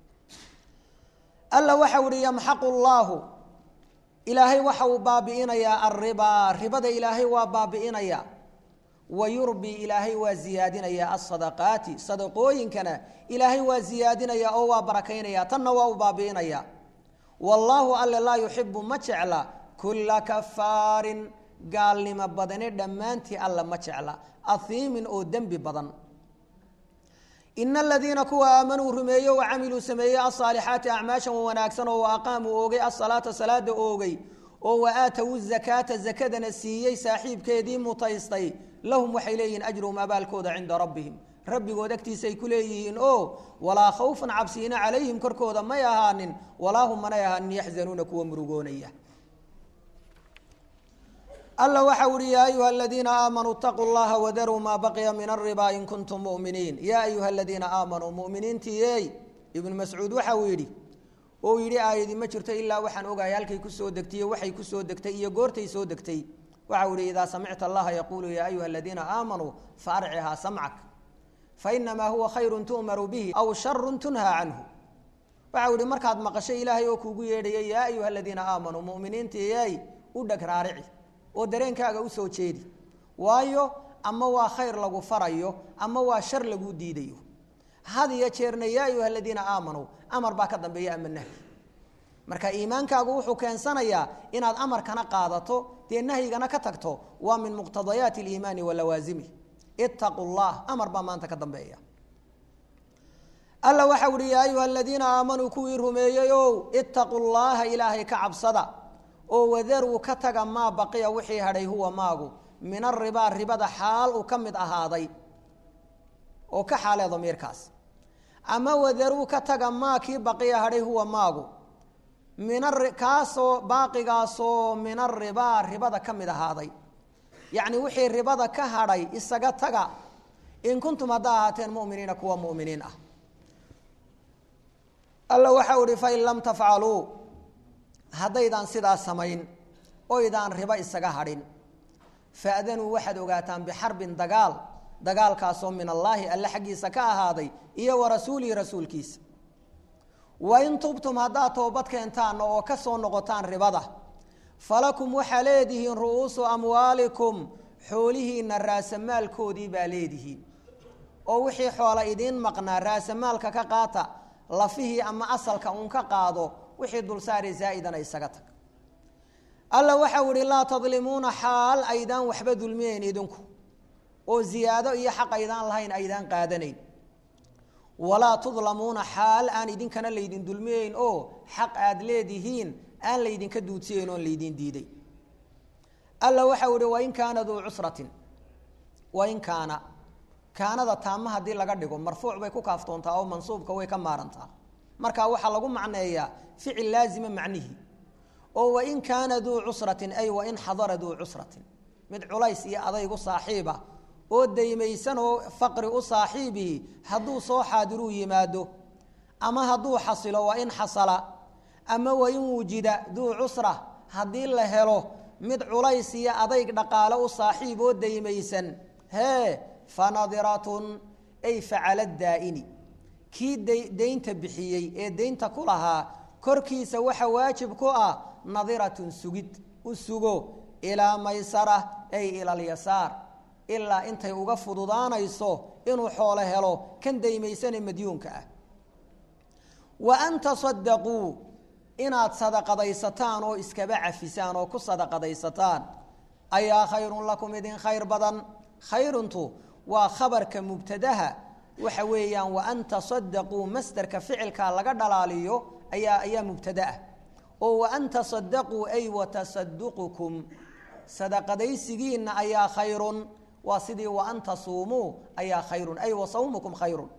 alla waxau ihi yamxaqu llaahu ilaahay waxa uu baabi'inayaa alribaa ribada ilaahay waa baabi'inayaa wa yurbi ilaahay waa ziyaadinayaa asadaqaati sadaqooyinkana ilaahay waa ziyaadinayaa oo waa barakaynaya tanna waa u baabi'inayaa wallaahu alle laa yuxibu ma jecla kulla kafaarin gaalnimo badane dhammaantii alla ma jecla ahiimin oo dembi badan ina aladiina kuwa aamanuu rumeeye wa camiluu sameeyey asaalixaati acmaashan wanaagsan oo wa aqaamuu oogay asalaata salaada oogay oo wa aatowu zakaata zakadana siiyey saaxiibkeedii mutaystay lahum waxay leeyihiin ajruhum abaalkooda cinda rabbihim rabbigood agtiisaay ku leeyihiin oo walaa khawfan cabsiina calayhim korkooda may ahaanin walaa hum manay ahaanin yaxzanuuna kuwa murugoonaya alla waxau uhi yaa ayuha aladiina aamanuu itaquu llaha wadaruu maa baqiya min alriba in kuntum muminiin yaa ayuha aladiina aamanuu muminiintiiyey ibnu mascuud waxau yidhi ou yidhi aayadi ma jirto ilaa waxaan ogahay halkay kusoo degtay waxay kusoo degtay iyo goortay soo degtay waxau ihi idaa samicta allaha yaquulu yaa ayuha aladiina aamanuu faarcihaa samcak fainamaa huwa khayru tu'maru bihi aw sharu tunhaa canhu waxau ihi markaad maqasho ilaahay oo kuugu yeedhaya yaa ayuha aladiina aamanuu muminiintiiyey u dheg raarici oo dareenkaaga usoo jeedi waayo ama waa khayr lagu farayo ama waa shar lagu diidayo had iyo jeerna yaa ayuha aladiina aamanuu amar baa ka dambeeya ama nahyi marka iimaankaagu wuxuu keensanayaa inaad amarkana qaadato dee nahyigana ka tagto waa min muqtadayaati aliimaani wa lawaasimi itaquu llah amar baa maanta ka dambeeya alla waxau uhi yaa ayuha aladiina aamanuu kuwii rumeeyey ow itaquu llaha ilaahay ka cabsada oo wadaruu ka taga maa baqiya wixii hadhay huwa maagu min aribaa ribada xaal uu ka mid ahaaday oo ka xaalee damiirkaas ama wadaruu ka taga maa kii baqiya hadhay huwa maagu min kaasoo baaqigaasoo min aribaa ribada ka mid ahaaday yacni wixii ribada ka hadhay isaga taga in kuntum haddaa ahaateen muminiina kuwa muminiin ah alla waxau ihi fain lam tafcaluu haddaydaan sidaa samayn oydaan ribo isaga hadhin faadanuu waxaad ogaataan bixarbin dagaal dagaalkaasoo min allaahi alle xaggiisa ka ahaaday iyo wa rasuulihi rasuulkiisa wain tubtum haddaad toobad keentaan oo ka soo noqotaan ribada falakum waxaa leedihiin ru'uusu amwaalikum xoolihiinna raasamaalkoodii baa leedihiin oo wixii xoola idiin maqnaa raasamaalka ka qaata lafihii ama asalka uun ka qaado wixii dulsaari zaa'idana isaga tag alla waxau ihi laa tadlimuuna xaal aydaan waxba dulmiyeyn idinku oo ziyaado iyo xaq aydaan lahayn aydaan qaadanayn walaa tudlamuuna xaal aan idinkana laydin dulmiyeyn oo xaq aad leedihiin aan laydinka duudsiyeyn oon laydin diiday alla waxau ihi wain kaana duu cusratin wain kaana kaanada taama haddii laga dhigo marfuuc bay ku kaaftoontaa oo mansuubka way ka maarantaa marka waxaa lagu macneeyaa ficil laazima macnihi oo wain kaana duu cusratin ay wain xadara duu cusratin mid culays iyo adaygu saaxiiba oo daymaysan oo faqri u saaxiibihi hadduu soo xaadiruu yimaado ama hadduu xasilo waa in xasala ama wain wujida duu cusra haddii la helo mid culays iyo adayg dhaqaale u saaxiib oo daymaysan hee fanadiratun ay facala daa'ini kii daynta bixiyey ee daynta ku lahaa korkiisa waxa waajib ku ah nadiratun sugid u sugo ilaa maysara ay ila alyasaar ilaa intay uga fududaanayso inuu xoolo helo kan daymaysane madyuunka ah wa an tasadaquu inaad sadaqadaysataan oo iskaba cafisaan oo ku sadaqadaysataan ayaa khayrun lakum idin khayr badan khayruntu waa khabarka mubtadaha waxa weeyaan wa an tasadaquu masderka ficilkaa laga dhalaaliyo ayaa ayaa mubtada ah oo wa an tasadaquu ay watasaduqukum sadaqadaysigiinna ayaa khayrun waa sidii wa an tasuumuu ayaa khayrun ay wa sawmukum khayrun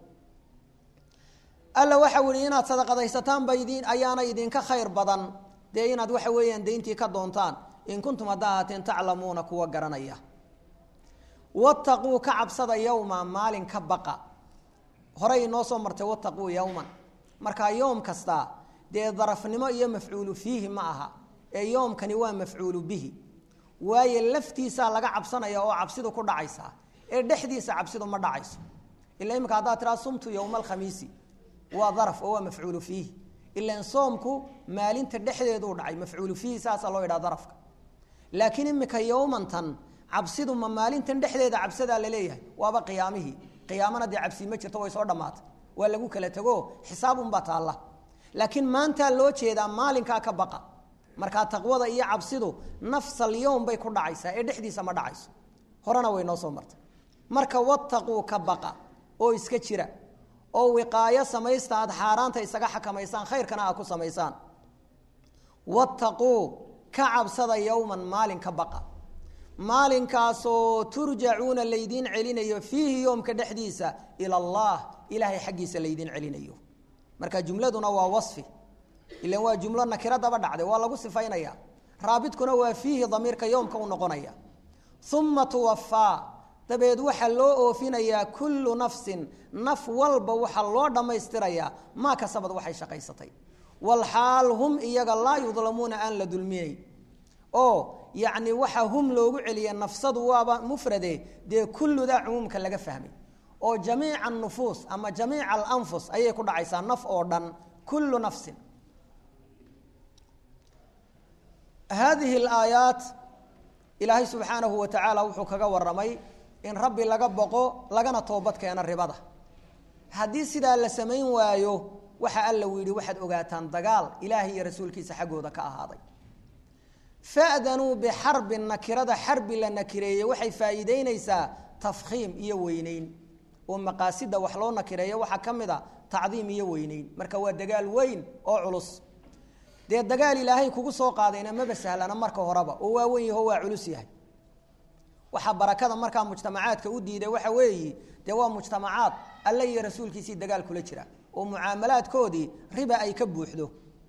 alla waxau ihi inaad sadaqadaysataan ba idin ayaana idinka khayr badan dee inaad waxa weeyaan dayntii ka doontaan in kuntum haddaa ahaateen taclamuuna kuwa garanaya wataquu ka cabsada yowma maalin ka baqa horey inoo soo martay wataquu yowman markaa yoom kasta dee darafnimo iyo mafcuulu fiihi ma aha ee yoomkani waa mafcuulu bihi waayo laftiisaa laga cabsanaya oo cabsidu ku dhacaysaa ee dhexdiisa cabsidu ma dhacayso ila imika haddaad tiraa sumtu yowma alkhamiisi waa daraf oo waa mafcuulu fiihi ilan soomku maalinta dhexdeeduu dhacay mafcuulu fiihi saasaa loo yidhaha darafka laakiin imika yowmantan cabsidu ma maalintan dhexdeeda cabsadaa laleeyahay waaba qiyaamihii qiyaamana dee cabsi ma jirto way soo dhammaatay waa lagu kala tego xisaabunbaa taalla laakiin maantaa loo jeedaa maalinkaa ka baqa markaa taqwada iyo cabsidu nafsal yowm bay ku dhacaysaa ee dhexdiisa ma dhacayso horena way noo soo martay marka wataquu ka baqa oo iska jira oo wiqaayo samaysta aad xaaraanta isaga xakamaysaan khayrkana aad ku samaysaan wattaquu ka cabsada yowman maalin ka baqa maalinkaasoo turjacuuna laydiin celinayo fiihi yoomka dhexdiisa ila allah ilaahay xaggiisa laydiin celinayo marka jumladuna waa wasfi ilan waa jumlo nakiro daba dhacday waa lagu sifaynaya raabidkuna waa fiihi damiirka yoomka u noqonaya uma tuwafaa dabeed waxaa loo oofinayaa kullu nafsin naf walba waxaa loo dhammaystirayaa maa kasabad waxay shaqaysatay walxaal hum iyaga laa yudlamuuna aan la dulminayn oo yacni waxa hum loogu celiya nafsadu waaba mufrade dee kulludaa cumuumka laga fahmay oo jamiica anufuus ama jamiica alanfus ayay ku dhacaysaa naf oo dhan kullu nafsin haadihi alaayaat ilaahay subxaanahu wa tacaala wuxuu kaga waramay in rabbi laga boqo lagana toobad keeno ribada haddii sidaa la samayn waayo waxa alla u yidhi waxaad ogaataan dagaal ilaahay iyo rasuulkiisa xaggooda ka ahaaday fa'danuu bixarbin nakirada xarbi la nakireeyey waxay faa'iideynaysaa tafkhiim iyo weyneyn oo maqaasida wax loo nakireeyo waxaa ka mid a tacdiim iyo weyneyn marka waa dagaal weyn oo culus dee dagaal ilaahay kugu soo qaadayna maba sahlana marka horeba oo waa weyn yaho waa culus yahay waxaa barakada markaa mujtamacaadka u diiday waxa weeyi dee waa mujtamacaad alle iyo rasuulkiisii dagaal kula jira oo mucaamalaadkoodii riba ay ka buuxdo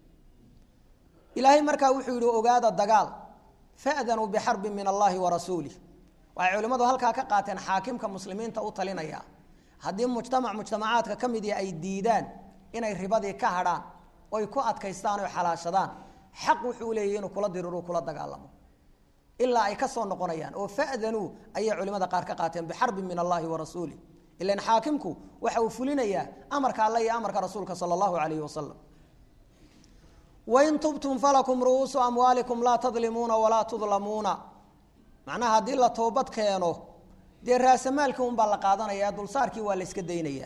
ilaahay markaa wuxuu yihi ogaada dagaal fa'danuu bixarbin min allahi wa rasuulih waxay culimmadu halkaa ka qaateen xaakimka muslimiinta u talinaya haddii mujtamac mujtamacaadka ka mid ay diidaan inay ribadii ka hadhaan oy ku adkaystaan oy xalaashadaan xaq wuxuu leeyahy inuu kula diriro kula dagaalamo ilaa ay ka soo noqonayaan oo fa'danuu ayay culimada qaar ka qaateen bixarbin min allahi wa rasuulih ilan xaakimku waxa uu fulinayaa amarka alle iyo amarka rasuulka sala allahu calayhi wasalam wain tubtum falakum ru'uusu amwaalikum laa tadlimuuna walaa tudlamuuna macnaha haddii la toobad keeno dee raasamaalkii unbaa la qaadanaya dulsaarkii waa la yska daynayaa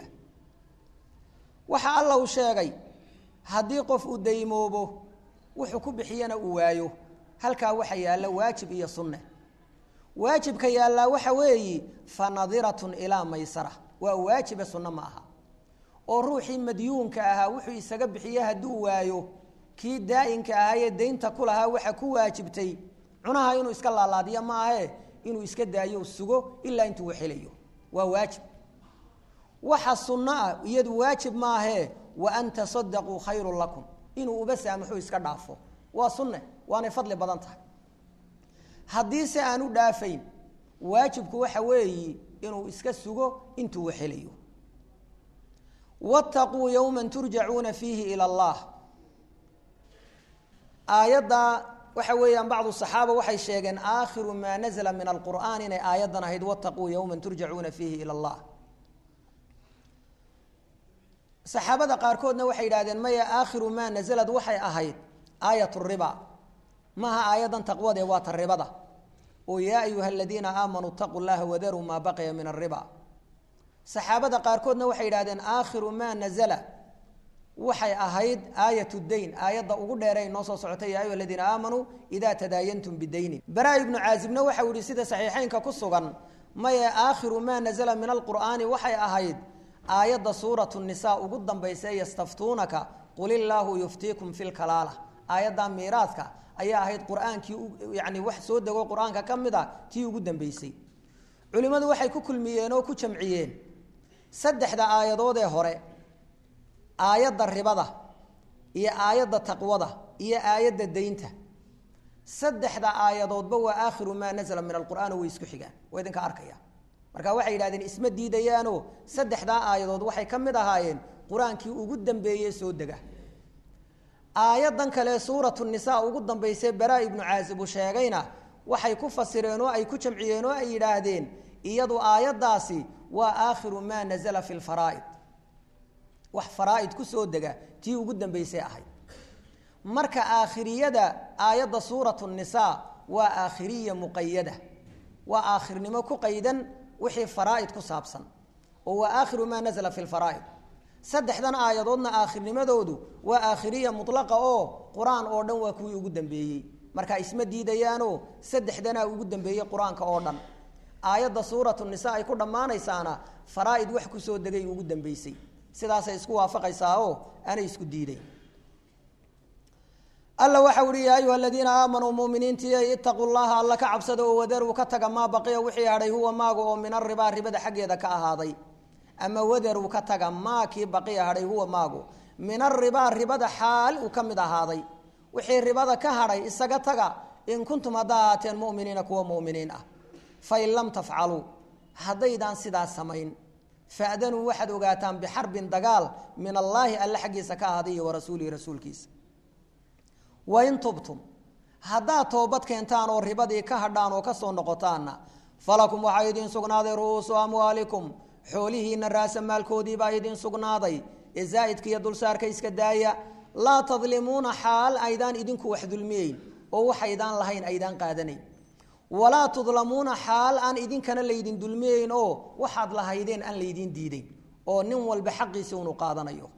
waxa alla uu sheegay haddii qof uu daymoobo wuxuu ku bixiyana uu waayo halkaa waxa yaalla waajib iyo sunne waajibka yaallaa waxa weeyi fa nadiratun ilaa maysara waa waajibe sunno ma aha oo ruuxii madyuunka ahaa wuxuu isaga bixiye hadduu waayo kii daa'inka ahaayee daynta ku lahaa waxa ku waajibtay cunaha inuu iska laalaadiyo maahe inuu iska daayo sugo ilaa intuu helayo waa waajib waxa sunno ah iyadu waajib maahee wa an tasadaquu khayrun lakum inuu uba saamaxuu iska dhaafo waa sunne waanay fadli badan tahay haddii se aan u dhaafayn waajibku waxa weeyi inuu iska sugo intuu helayo wattaquu yowma turjacuuna fiihi ila allah aayadda waxa weeyaan bacdu صaxaaba waxay sheegeen aakhiru maa nazla min alqur'an inay aayaddan ahayd wataquu yowma turjacuuna fiihi ilى اllah saxaabada qaarkoodna waxay yidhahdeen maya aakhiru maa nazlad waxay ahayd aayat riba maaha aayaddan taqwade waa ta ribada oo yaa ayuha aladiina aamanuu itaquu llaha wadaruu maa baqiya min ariba saxaabada qaarkoodna waxay yidhahdeen aakhiru maa nazala waxay ahayd aayat dayn aayadda ugu dheeray noo soo socotay ya ayuha aladiina aamanuu idaa tadaayantum bidaynin baraa ibnu caazibna waxau yihi sida saxiixeynka ku sugan maye aakhiru maa nazala min alqur'aani waxay ahayd aayadda suuratu nisa ugu dambaysa ee yastaftuunaka qul illaahu yuftiikum fi lkalaala aayadda miiraadka ayaa ahayd qur-aankii yani wax soo dego qur-aanka ka mid a tii ugu dambeysay culimmadu waxay ku kulmiyeen oo ku jamciyeen saddexda aayadood ee hore aayadda ribada iyo aayadda taqwada iyo aayadda deynta saddexda aayadoodba waa aakhiru maa nazla min alqur'aan way isku xigaan waa idinka arkaya marka waxay yidhahdeen isma diidayaanoo saddexdaa aayadood waxay ka mid ahaayeen qur-aankii ugu dambeeye soo dega aayaddan kale suuratu nisaa ugu dambaysay baraa ibnu caazib uu sheegayna waxay ku fasireen oo ay ku jamciyeen oo ay yidhaahdeen iyadu aayaddaasi waa aakhiru maa nazala fi lfaraa'id wax faraa'id ku soo dega tii ugu dambaysay ahayd marka aakhiriyada aayadda suuratu nisaa waa aakhiriya muqayada waa aakhirnimo ku qaydan wixii faraa'id ku saabsan oo waa aakhiru maa nazla fi lfaraa'id saddexdan aayadoodna aakhirnimadoodu waa aakhiriya mutlaqa oo qur-aan oo dhan waa kuwii ugu dambeeyey marka isma diidayaanoo saddexdanaa ugu dambeeyey qur-aanka oo dhan aayadda suuratu nisa ay ku dhammaanaysaana faraa'id wax kusoo degay ugu dambeysay sidaasay isku waafaqaysaa oo aanay isku diiday alla waxau ihi yaa ayuha aladiina aamanuu muminiintii itaquu llaha alla ka cabsada oo wadaruu ka taga maa baqiya wixii hadhay huwa maaga oo min aribaa ribada xaggeeda ka ahaaday ama wadaruu ka taga maa kii baqiya hadhay huwa maagu min aribaa ribada xaal uu ka mid ahaaday wixii ribada ka hadhay isaga taga in kuntum haddaa ahaateen muminiina kuwa muminiin ah fain lam tafcaluu haddaydaan sidaas samayn fadanuu waxaad ogaataan bixarbin dagaal min allaahi alle xaggiisa ka ahaaday iyo warasuulihi rasuulkiisa wain tubtum haddaad toobad keentaan oo ribadii ka hadhaan oo kasoo noqotaanna falakum waxaa idiin sugnaaday ru'uusu amwaalikum xoolihiina raasamaalkoodiibaa idiin sugnaaday ee zaa'idka iyo dulsaarka iska daaya laa tadlimuuna xaal aydaan idinku wax dulmiyeyn oo waxaydaan lahayn aydaan qaadanayn walaa tudlamuuna xaal aan idinkana laydin dulmiyeyn oo waxaad lahaydeen aan laydiin diideyn oo nin walba xaqiisa unu qaadanayo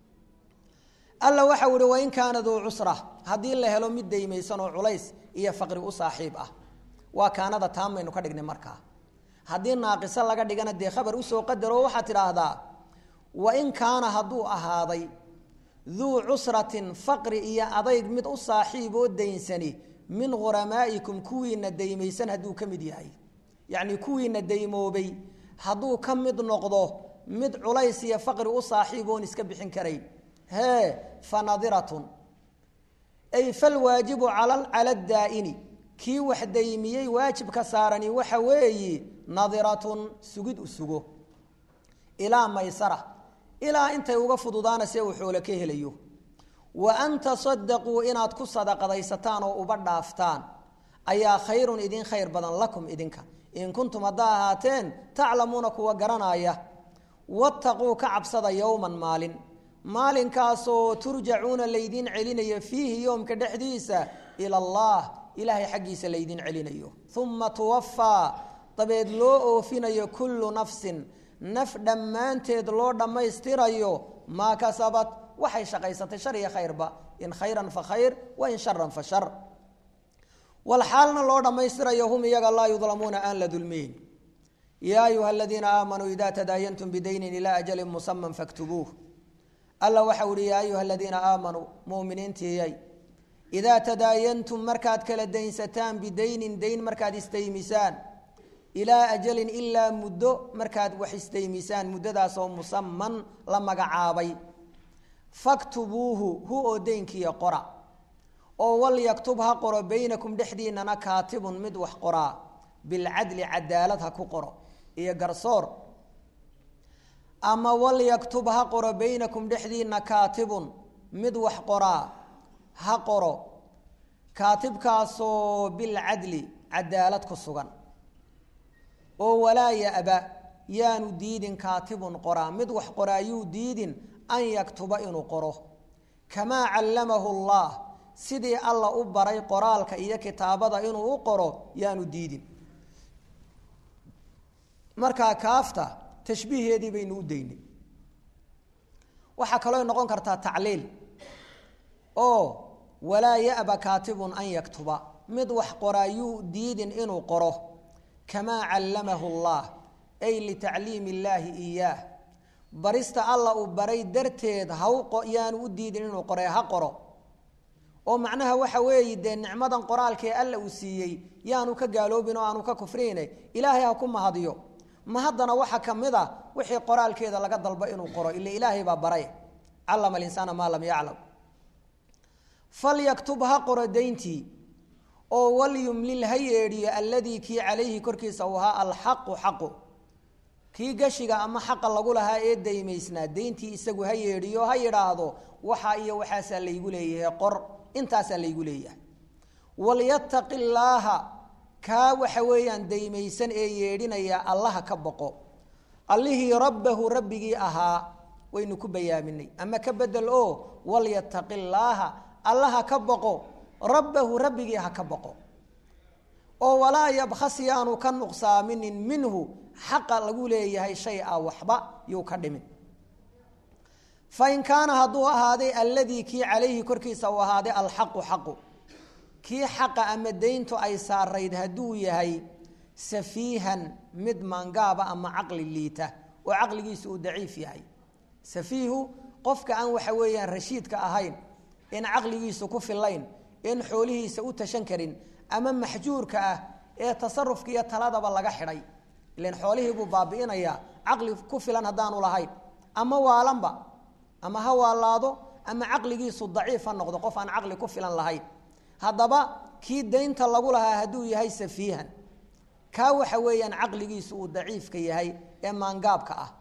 alla waxau ihi wain kaana duu cusra haddii la helo mid daymaysan oo culays iyo faqri u saaxiib ah waa kaanada taamaynu ka dhignay markaa haddii naaqiso laga dhigana dee khabar usoo qadaro waxaad tidhaahdaa wain kaana hadduu ahaaday duu cusratin faqri iyo adayg mid u saaxiib oo daynsani min huramaa'ikum kuwiina daymaysan hadduu ka mid yahay yacnii kuwiina daymoobay hadduu ka mid noqdo mid culays iyo faqri u saaxiib oon iska bixin karayn hee fanadiratun ay falwaajibu cala daa'ini kii wax daymiyey waajibka saarani waxa weeyi nadiratun sugid u sugo ilaa maysara ilaa intay uga fududaana see uu xoolo ka helayo wa an tasadaquu inaad ku sadaqadaysataan oo uba dhaaftaan ayaa khayrun idin khayr badan lakum idinka in kuntum haddaa ahaateen taclamuuna kuwa garanaya wattaquu ka cabsada yowman maalin maalinkaasoo turjacuuna laydiin celinayo fiihi yoomka dhexdiisa ila allah ilaahay xaggiisa laydiin celinayo uma tuwafaa dabeed loo oofinayo kullu nafsin naf dhammaanteed loo dhammaystirayo maa kasabat waxay shaqaysatay shar iyo khayrba in khayran fa khayr wa in sharan fa shar walxaalna loo dhammaystirayo hum iyaga laa yudlamuuna aan la dulmiyin yaa ayuha aladiina aamanuu ida tadaayantum bidaynin ilaa ajalin musaman faktubuuh alla waxau ihi yaa ayuha aladiina aamanuu muminiintiiyay idaa tadaayantum markaad kala daynsataan bidaynin dayn markaad istaymisaan ilaa ajalin ilaa muddo markaad wax istaymisaan muddadaasoo musaman la magacaabay faktubuuhu hu oo daynkiiya qora oo walyaktub ha qoro baynakum dhexdiinana kaatibun mid wax qoraa bilcadli cadaalad ha ku qoro iyo garsoor ama walyaktub ha qoro baynakum dhexdiina kaatibun mid wax qoraa ha qoro kaatibkaasoo bilcadli cadaalad ku sugan oo walaa ya-ba yaanu diidin kaatibun qoraa mid wax qoraayuu diidin an yaktuba inuu qoro kamaa callamahu allah sidii alla u baray qoraalka iyo kitaabada inuu u qoro yaanu diidin markaa kaafta tashbiiheedii baynu u daynay waxaa kaloo noqon kartaa tacliil oo walaa ya'ba kaatibun an yaktuba mid wax qoraayuu diidin inuu qoro kamaa callamahu allah ay litacliimi illaahi iyaah barista alla uu baray darteed haw yaanu u diidin inuu qore ha qoro oo macnaha waxa weeye dee nicmadan qoraalkee alla uu siiyey yaanu ka gaaloobin oo aanu ka kufriyne ilaahay ha ku mahadiyo ma haddana waxaa ka mid a wixii qoraalkeeda laga dalbo inuu qoro ila ilaahay baa baray callama alinsaana maa lam yaclam falyaktub ha qoro dayntii oo walyumlil ha yeedhiyo alladii kii calayhi korkiisa uu ahaa alxaqu xaqu kii gashiga ama xaqa lagu lahaa ee daymaysnaa dayntii isagu ha yeedhiyo ha yidhaahdo waxaa iyo waxaasaa laygu leeyahay qor intaasaa laygu leeyahay walyataqi llaaha kaa waxa weeyaan daymaysan ee yeedhinaya allaha ka boqo allihii rabbahu rabbigii ahaa waynu ku bayaaminay ama ka bedel oo walyataqi llaaha allaha ka boqo rabbahu rabbigii ha ka boqo oo walaa yabkhas yaanu ka nuqsaaminin minhu xaqa lagu leeyahay shay a waxba yuu ka dhimin fain kaana hadduu ahaaday alladii kii calayhi korkiisa uu ahaaday alxaqu xaqu kii xaqa ama dayntu ay saarayd hadduu yahay safiihan mid maangaaba ama caqli liita oo caqligiisu uu daciif yahay safiihu qofka aan waxa weeyaan rashiidka ahayn in caqligiisu ku filayn in xoolihiisa u tashan karin ama maxjuurka ah ee tasarufka iyo taladaba laga xidhay ilan xoolihii buu baabi'inayaa caqli ku filan haddaanu lahayn ama waalanba ama ha waalaado ama caqligiisu daciif ha noqdo qof aan caqli ku filan lahayn haddaba kii daynta lagu lahaa hadduu yahay safiihan kaa waxa weeyaan caqligiisu uu daciifka yahay ee maangaabka ah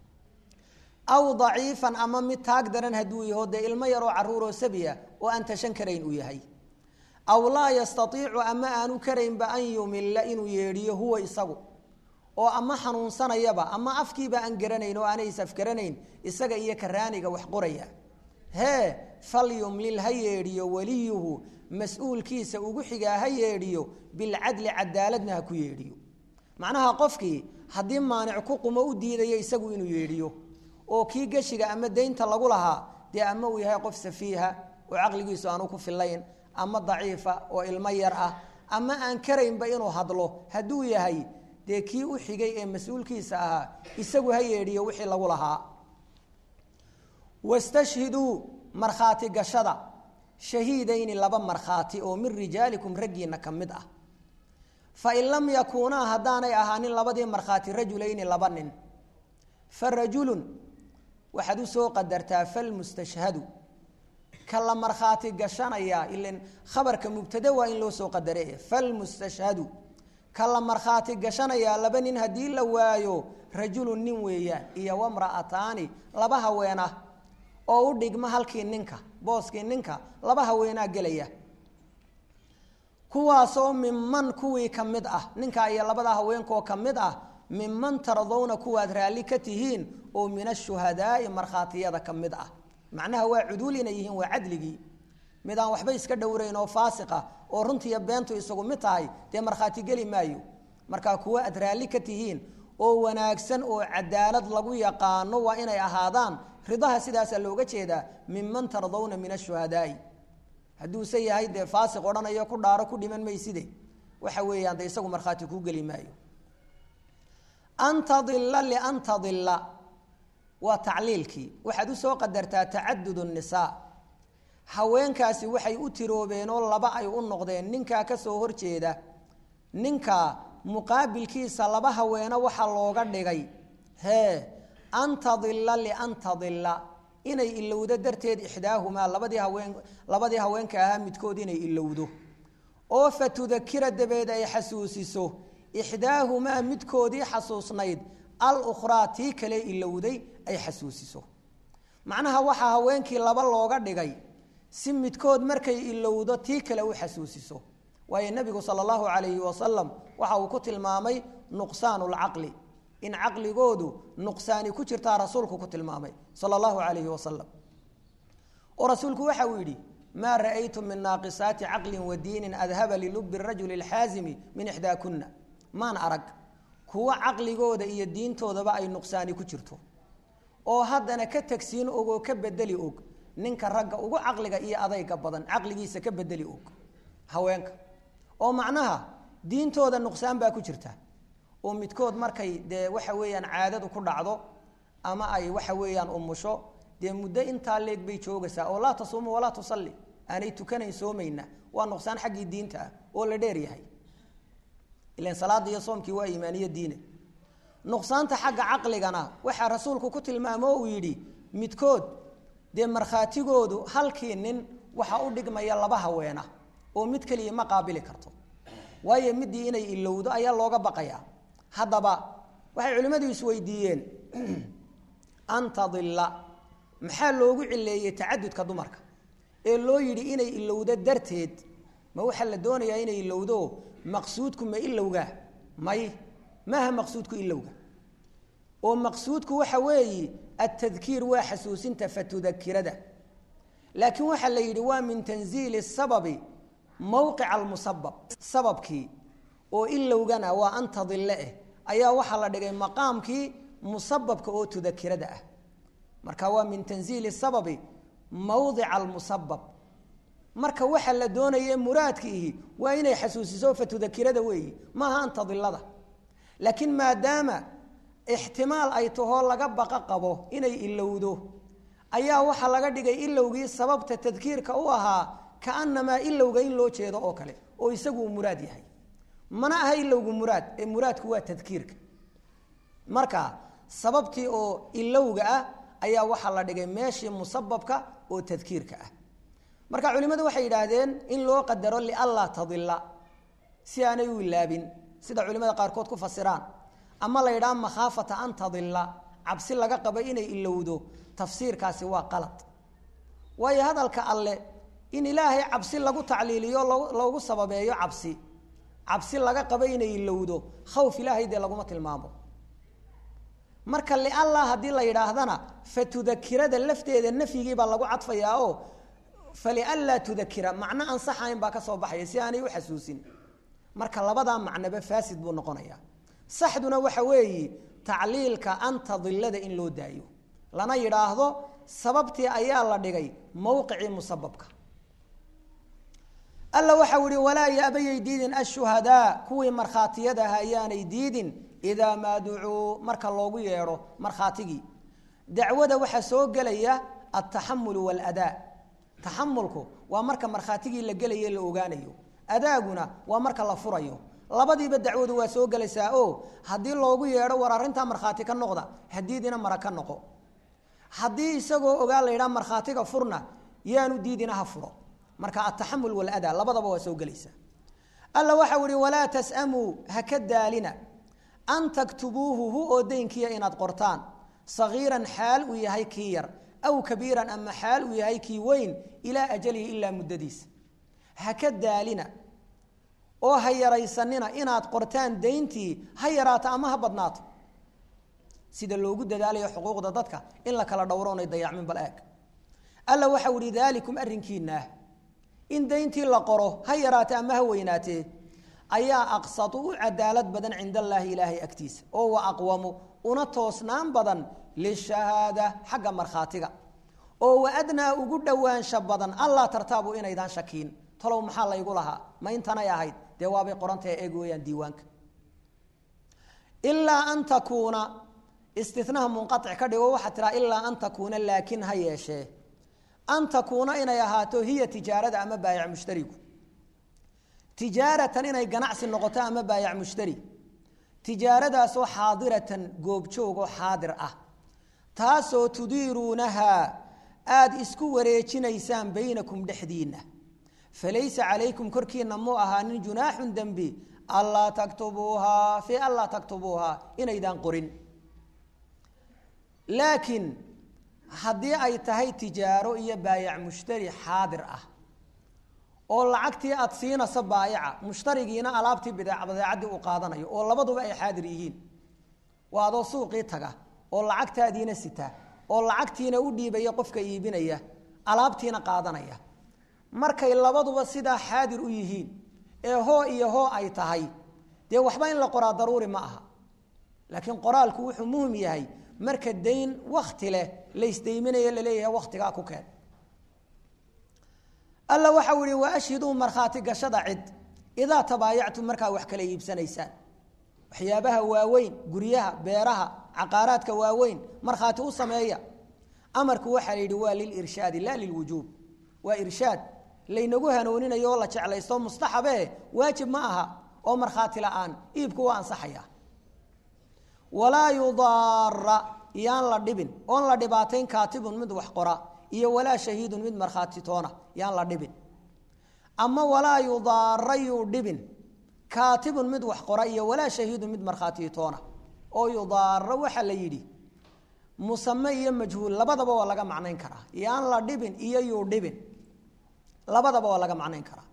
aw daciifan ama mid taag daran hadduu yaho dee ilmo yaroo caruuroo sabiya oo aan tashan karayn uu yahay aw laa yastaiicu ama aanu karaynba an yumilla inuu yeedhiyo huwa isagu oo ama xanuunsanayaba ama afkiiba aan garanayn oo aanay isafgaranayn isaga iyo karaaniga wax qoraya hee falyumlil ha yeedhiyo weliyuhu mas-uulkiisa ugu xigaa ha yeedhiyo bilcadli cadaaladna ha ku yeedhiyo macnaha qofkii haddii maanic ku qumo u diidayo isagu inuu yeedhiyo oo kii geshiga ama daynta lagu lahaa dee ama uu yahay qof safiiha oo caqligiisu aanu ku filayn ama daciifa oo ilmo yar ah ama aan karaynba inuu hadlo hadduu yahay dee kii u xigay ee mas-uulkiisa ahaa isagu ha yeedhiyo wixii lagu lahaa wastashhiduu markhaati gashada shahiidayni laba markhaati oo min rijaalikum raggiina ka mid ah fain lam yakuunaa haddaanay ahaanin labadii markhaati rajulayni laba nin fa rajulun waxaad usoo qadartaa falmustashhadu ka la markhaati gashanayaa ilan khabarka mubtade waa in loo soo qadare falmustashhadu ka la markhaati gashanayaa laba nin haddii la waayo rajulun nin weeyaan iyo wamra'ataani laba haweenah oo u dhigma halkii ninka booskii ninka laba haweenaa gelaya kuwaasoo minman kuwii ka mid ah ninka iyo labada haweenkoo ka mid ah minman tardowna kuwaad raalli ka tihiin oo min ashuhadaai markhaatiyada ka mid ah macnaha waa cuduul inay yihiin waa cadligii mid aan waxba iska dhowrayn oo faasiqa oo runtiiyo beentu isagu mid tahay dee markhaati geli maayo markaa kuwo aad raalli ka tihiin oo wanaagsan oo cadaalad lagu yaqaano waa inay ahaadaan ridaha sidaasaa looga jeedaa minman tardawna min ashuhadaai hadduuse yahay dee faasiq odhanayo ku dhaaro ku dhiman mayside waxa weeyaan de isagu markhaati kuu geli maayo an tadila lian tadila waa tacliilkii waxaad usoo qadartaa tacadud nisaa haweenkaasi waxay u tiroobeen oo laba ay u noqdeen ninkaa kasoo horjeeda ninka muqaabilkiisa laba haweene waxaa looga dhigay hee an tadila lian tadila inay ilowdo darteed ixdaahumaa labadii haween labadii haweenka ahaa midkood inay ilowdo oo fa tudakira dabeed ay xasuusiso ixdaahumaa midkoodii xasuusnayd alukhraa tii kale ilowday ay xasuusiso macnaha waxaa haweenkii laba looga dhigay si midkood markay ilowdo tii kale u xasuusiso waayo nebigu sala allahu calayhi wasalam waxa uu ku tilmaamay nuqsaanu lcaqli in caqligoodu nuqsaani ku jirtaa rasuulku ku tilmaamay sala allahu calayhi wasalam oo rasuulku waxa uu yidhi maa ra'aytu min naaqisaati caqlin wa diinin adhaba lilubi rajuli alxaazimi min ixdaakuna maan arag kuwa caqligooda iyo diintoodaba ay nuqsaani ku jirto oo haddana ka tagsiin og oo ka bedeli og ninka ragga ugu caqliga iyo adayga badan caqligiisa ka bedeli og haweenka oo macnaha diintooda nuqsaan baa ku jirta oo midkood markay dee waxa weeyaan caadadu ku dhacdo ama ay waxa weeyaan umusho dee muddo intaa leeg bay joogaysaa oo laa tasuumu walaa tusalli aanay tukanayn soomayna waa nuqsaan xaggii diinta ah oo la dheer yahay ilan salaada iyo soomkii waa iimaaniyo diine nuqsaanta xagga caqligana waxaa rasuulku ku tilmaamo uu yidhi midkood dee markhaatigoodu halkii nin waxaa u dhigmaya laba haweena oo mid keliya ma qaabili karto waayo midii inay ilowdo ayaa looga baqayaa haddaba waxay culimmadu isweydiiyeen an tadilla maxaa loogu cileeyey tacadudka dumarka ee loo yidhi inay ilowdo darteed ma waxaa la doonayaa inay ilowdo maqsuudku ma ilowga may maaha maqsuudku ilowga oo maqsuudku waxa weeyi atadkiir waa xasuusinta fatudakirada laakiin waxaa la yidhi waa min tanziili sababi mowqica almusabab sababkii oo ilowgana waa an tadille eh ayaa waxaa la dhigay maqaamkii musababka oo tudakirada ah marka waa min tanziili sababi mawdica almusabab marka waxa la doonaye muraadkiihi waa inay xasuusiso fatudakirada weeyi maaha an tadilada laakiin maadaama ixtimaal ay tahoo laga baqa qabo inay ilowdo ayaa waxaa laga dhigay ilowgii sababta tadkiirka u ahaa kaanamaa ilowga in loo jeedo oo kale oo isagu uu muraad yahay mana aha ilowgu muraad ee muraadku waa tadkiirka marka sababtii oo ilowga ah ayaa waxaa la dhigay meeshii musababka oo tadkiirka ah marka culimmadu waxay yidhaahdeen in loo qadaro lianlaa tadila si aanay u ilaabin sida culimada qaarkood ku fasiraan ama la yidhaha makhaafata an tadila cabsi laga qabo inay ilowdo tafsiirkaasi waa qalad waayo hadalka alle in ilaahay cabsi lagu tacliiliyo loogu sababeeyo cabsi cabsi laga qabo inay ilowdo khawf ilaahay dee laguma tilmaamo marka lianlaa haddii la yidhaahdana fatudakirada lafteeda nafyigii baa lagu cadfayaa oo falianlaa tudakira macno ansaxayn baa ka soo baxaya si aanay u xasuusin marka labadaa macnoba faasid buu noqonaya saxduna waxa weeyi tacliilka antadilada in loo daayo lana yidhaahdo sababtii ayaa la dhigay mowqicii musababka alla waxau ihi walaa yaabayay diidin ashuhadaa kuwii markhaatiyadaha ayaanay diidin idaa maa ducuu marka loogu yeedho markhaatigii dacwada waxaa soo gelaya altaxamulu waaladaa taxamulku waa marka markhaatigii la gelayo la ogaanayo adaaguna waa marka la furayo labadiiba dacwadu waa soo gelaysaa o haddii loogu yeedho war arrintaa markhaati ka noqda hadiidina mara ka noqo haddii isagoo ogaa la yidhaha markhaatiga furna yaanu diidina ha furo marka ataxamul waladaa labadaba waa soo gelaysaa alla waxau ihi walaa tasamuu ha ka daalina an taktubuuhu hu oo daynkiya inaad qortaan sagiiran xaal uu yahay kii yar aw kabiiran ama xaal uu yahay kii weyn ilaa ajalihi ilaa muddadiisa ha ka daalina oo ha yaraysanina inaad qortaan dayntii ha yaraato ama ha badnaato sida loogu dadaalayo xuquuqda dadka in la kala dhowro onay dayacmin bal eeg alla waxau ihi daalikum arrinkiinaah in dayntii la qoro ha yaraate ama ha weynaatee ayaa aqsatu u cadaalad badan cinda allaahi ilaahay agtiisa oo wa aqwamu una toosnaan badan lishahaada xagga markhaatiga oo wa adnaa ugu dhowaansha badan allaa tartaabu inaydaan shakiin talow maxaa laygu lahaa ma intanay ahayd dee waabay qorantahe eeg weeyaan diiwaanka ilaa an takuuna istinaha munqaic ka dhigo waxaa tiraa ilaa an takuuna laakin ha yeeshee an takuuna inay ahaato hiya tijaarada ama baayac mushtarigu tijaaratan inay ganacsi noqoto ama baayac mushtari tijaaradaasoo xaadiratan goobjoogoo xaadir ah taasoo tudiiruunahaa aada isku wareejinaysaan baynakum dhexdiinna falaysa calaykum korkiina muu ahaanin junaaxun dembi allaa taktubuuhaa fii anlaa taktubuuhaa inaydaan qorin laakiin haddii ay tahay tijaaro iyo baayac mushtari xaadir ah oo lacagtii aad siinayso baayaca mushtarigiina alaabtii badeecaddii uu qaadanayo oo labaduba ay xaadir yihiin waa adoo suuqii taga oo lacagtaadiina sita oo lacagtiina u dhiibaya qofka iibinaya alaabtiina qaadanaya markay labaduba sidaa xaadir u yihiin ee hoo iyo hoo ay tahay dee waxba in la qoraa daruuri ma aha laakiin qoraalku wuxuu muhim yahay marka dayn wakti leh laysdayminayo laleeyahay waktigaa ku keen alla waxau yihi wa ashhiduu markhaati gashada cid idaa tabaayactum markaa wax kala iibsanaysaan waxyaabaha waaweyn guryaha beeraha caqaaraadka waaweyn markhaati u sameeya amarku waxaa la yidhi waa lilirshaadi laa lilwujuub waa irshaad laynagu hanuuninayo oo la jeclaysto mustaxabe waajib ma aha oo markhaati la-aan iibku waa ansaxaya walaa yudaara yaan la dhibin oon la dhibaatayn kaatibun mid wax qora iyo walaa shahiidun mid markhaati toona yaan la dhibin ama walaa yudaara yuu dhibin kaatibun mid wax qora iyo walaa shahiidun mid markhaati toona oo yudaaro waxaa la yidhi musame iyo majhuul labadaba waa laga macnayn karaa yaan la dhibin iyo yuu dhibin labadaba waa laga macnayn karaa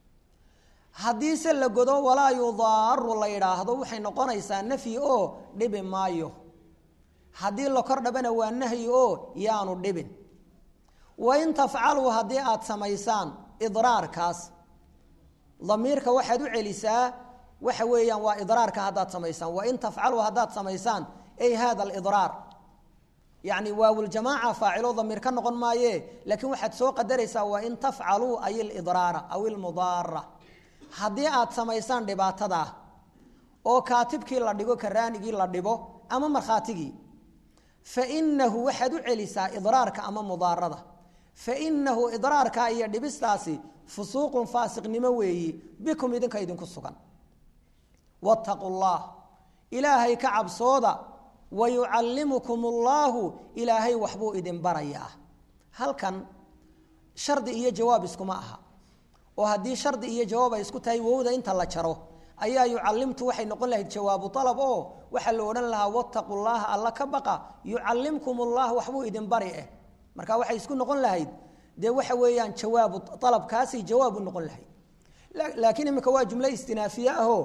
haddiise la godo walaa yudaaru la yidhaahdo waxay noqonaysaa nafyi oo dhibi maayo haddii la kor dhabana waa nahyi oo yaanu dhibin wain tafcaluu haddii aada samaysaan idraarkaas damiirka waxaad u celisaa waxa weeyaan waa idraarka haddaad samaysaan wain tafcaluu haddaad samaysaan ay hada alidraar yacni waawuljamaaca faacilo damiir ka noqon maaye laakiin waxaad soo qadaraysaa wain tafcaluu ay ilidraara aw ilmudaara haddii aad samaysaan dhibaatadaa oo kaatibkii la dhigo karaanigii la dhibo ama markhaatigii fainahu waxaad u celisaa idraarka ama mudaarada fainahu idraarka iyo dhibistaasi fusuuqun faasiqnimo weeyi bikum idinka idinku sugan wattaquu llah ilaahay ka cabsooda wayucallimukum allaahu ilaahay waxbuu idin barayaa halkan shardi iyo jawaab iskuma aha oo haddii shardi iyo jawaab ay isku tahay wowda inta la jaro ayaa yucalimtu waxay noqon lahayd jawaabu alab oo waxaa la odhan lahaa wattaqu llaha alla ka baqa yucallimkum ullah waxbuu idin bari eh marka waxay isku noqon lahayd dee waxa weeyaan jawaabu alabkaasay jawaabu noqon lahayd laakiin imika waa jumlo istinaafiye ahoo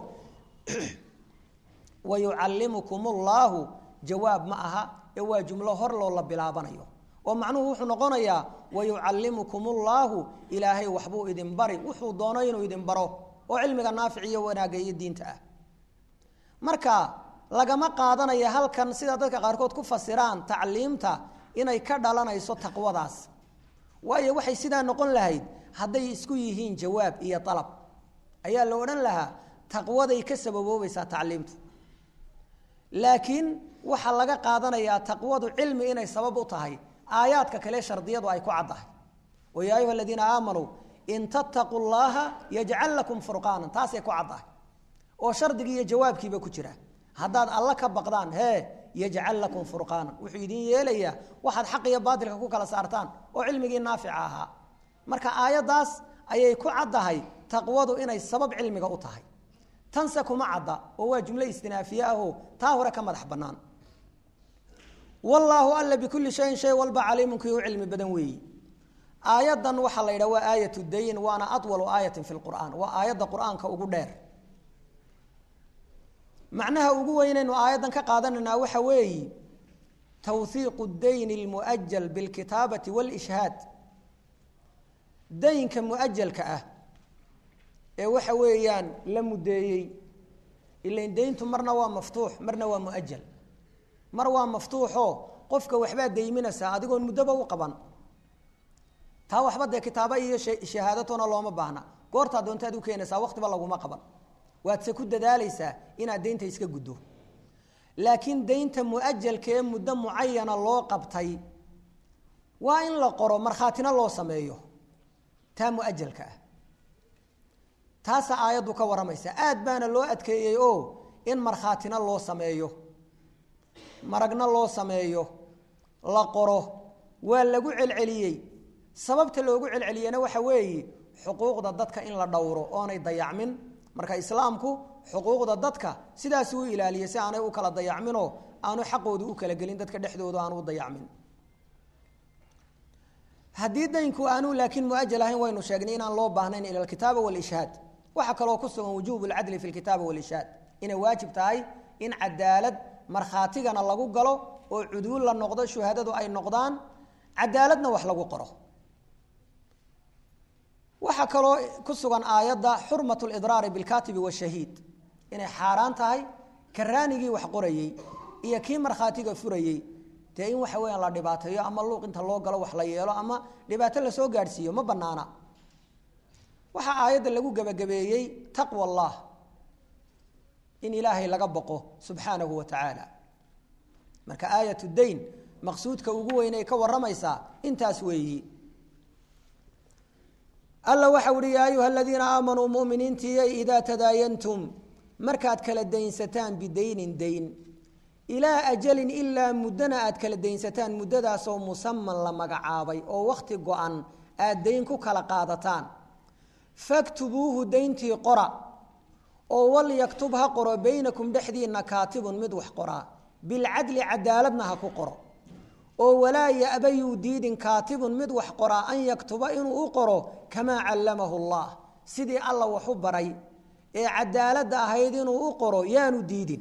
wayucallimukum llaahu jawaab ma aha ee waa jumlo hor loo la bilaabanayo oo macnuhu wuxuu noqonayaa wayucallimukum llaahu ilaahay waxbuu idin bari wuxuu doono inuu idin baro oo cilmiga naafic iyo wanaagga iyo diinta ah marka lagama qaadanaya halkan sida dadka qaarkood ku fasiraan tacliimta inay ka dhalanayso taqwadaas waayo waxay sidaa noqon lahayd hadday isku yihiin jawaab iyo alab ayaa la odhan lahaa taqwaday ka sababoobaysaa tacliimtu laakiin waxaa laga qaadanayaa taqwadu cilmi inay sabab u tahay aayaadka kale shardiyadu ay ku caddahay oo yaa ayuha aladiina aamanuu in tattaquu llaha yajcal lakum furqaanan taasay ku caddahay oo shardigii iyo jawaabkiiba ku jira haddaad alla ka baqdaan hee yajcal lakum furqaanan wuxuu idin yeelayaa waxaad xaq iyo baatilka ku kala saartaan oo cilmigii naafica ahaa marka aayaddaas ayay ku caddahay taqwadu inay sabab cilmiga u tahay tanse kuma cadda oo waa jumlo istinaafiye ahoo taa hore ka madax bannaan wallaahu alla bikulli shayin shay walba caliimun kii u cilmi badan weeyi aayaddan waxaa la yidhaha waa aayat dayn waana awalu aayatin fi lqur'aan waa aayadda qur'aanka ugu dheer macnaha ugu weynaynu aayaddan ka qaadanaynaa waxa weeyi tawhiiqu dayn lmuajal bilkitaabati wاlishhaad daynka muajalka ah ee waxa weeyaan la mudeeyey ilain dayntu marna waa maftuux marna waa muajal mar waa maftuuxoo qofka waxbaad dayminaysaa adigoon muddoba u qaban taa waxba dee kitaaba iyo shahaadatona looma baahna goortaa doontaad u keenaysaa waqtiba laguma qaban waadse ku dadaalaysaa inaad daynta iska guddo laakiin daynta muajalkee muddo mucayana loo qabtay waa in la qoro markhaatina loo sameeyo taa muajalka ah taasaa aayaddu ka warramaysa aad baana loo adkeeyey oo in markhaatina loo sameeyo maragna loo sameeyo la qoro waa lagu celceliyey sababta loogu celceliyena waxa weeye xuquuqda dadka in la dhowro oonay dayacmin marka islaamku xuquuqda dadka sidaas u ilaaliyay si aanay u kala dayacminoo aanu xaqoodu u kala gelin dadka dhexdooda aanu u dayacmin haddii daynku aanu laakiin muajal ahayn waynu sheegnay inaan loo baahnayn ila alkitaaba walishaad waxaa kaloo ku sugan wujuub lcadli fi lkitaaba walishaad inay waajib tahay in cadaalad markhaatigana lagu galo oo cuduul la noqdo shuhadadu ay noqdaan cadaaladna wax lagu qoro waxaa kaloo ku sugan aayadda xurmat lidraari bilkatibi washahiid inay xaaraan tahay karaanigii wax qorayey iyo kii markhaatiga furayey dee in waxa weeyaan la dhibaateeyo ama luuq inta loo galo wax la yeelo ama dhibaato lasoo gaadhsiiyo ma banaana waxaa aayadda lagu gebagabeeyey taqwa allah in ilaahay laga boqo subxaanahu wa tacaala marka aayat dayn maqsuudka ugu weynay ka waramaysaa intaas weeyi alla waxa uhi yaa ayuha aladiina aamanuu muminiintiyay idaa tadaayantum markaad kala daynsataan bidaynin dayn ilaa ajalin ilaa muddana aad kala daynsataan muddadaasoo musaman la magacaabay oo wakhti go-an aad dayn ku kala qaadataan faktubuuhu dayntii qora oo wal yaktub ha qoro baynakum dhexdiinna kaatibun mid wax qoraa bilcadli cadaaladna ha ku qoro oo walaa ya'bayuu diidin kaatibun mid wax qoraa an yaktuba inuu u qoro kamaa callamahu allah sidii alla waxu baray ee cadaaladda ahayd inuu u qoro yaanu diidin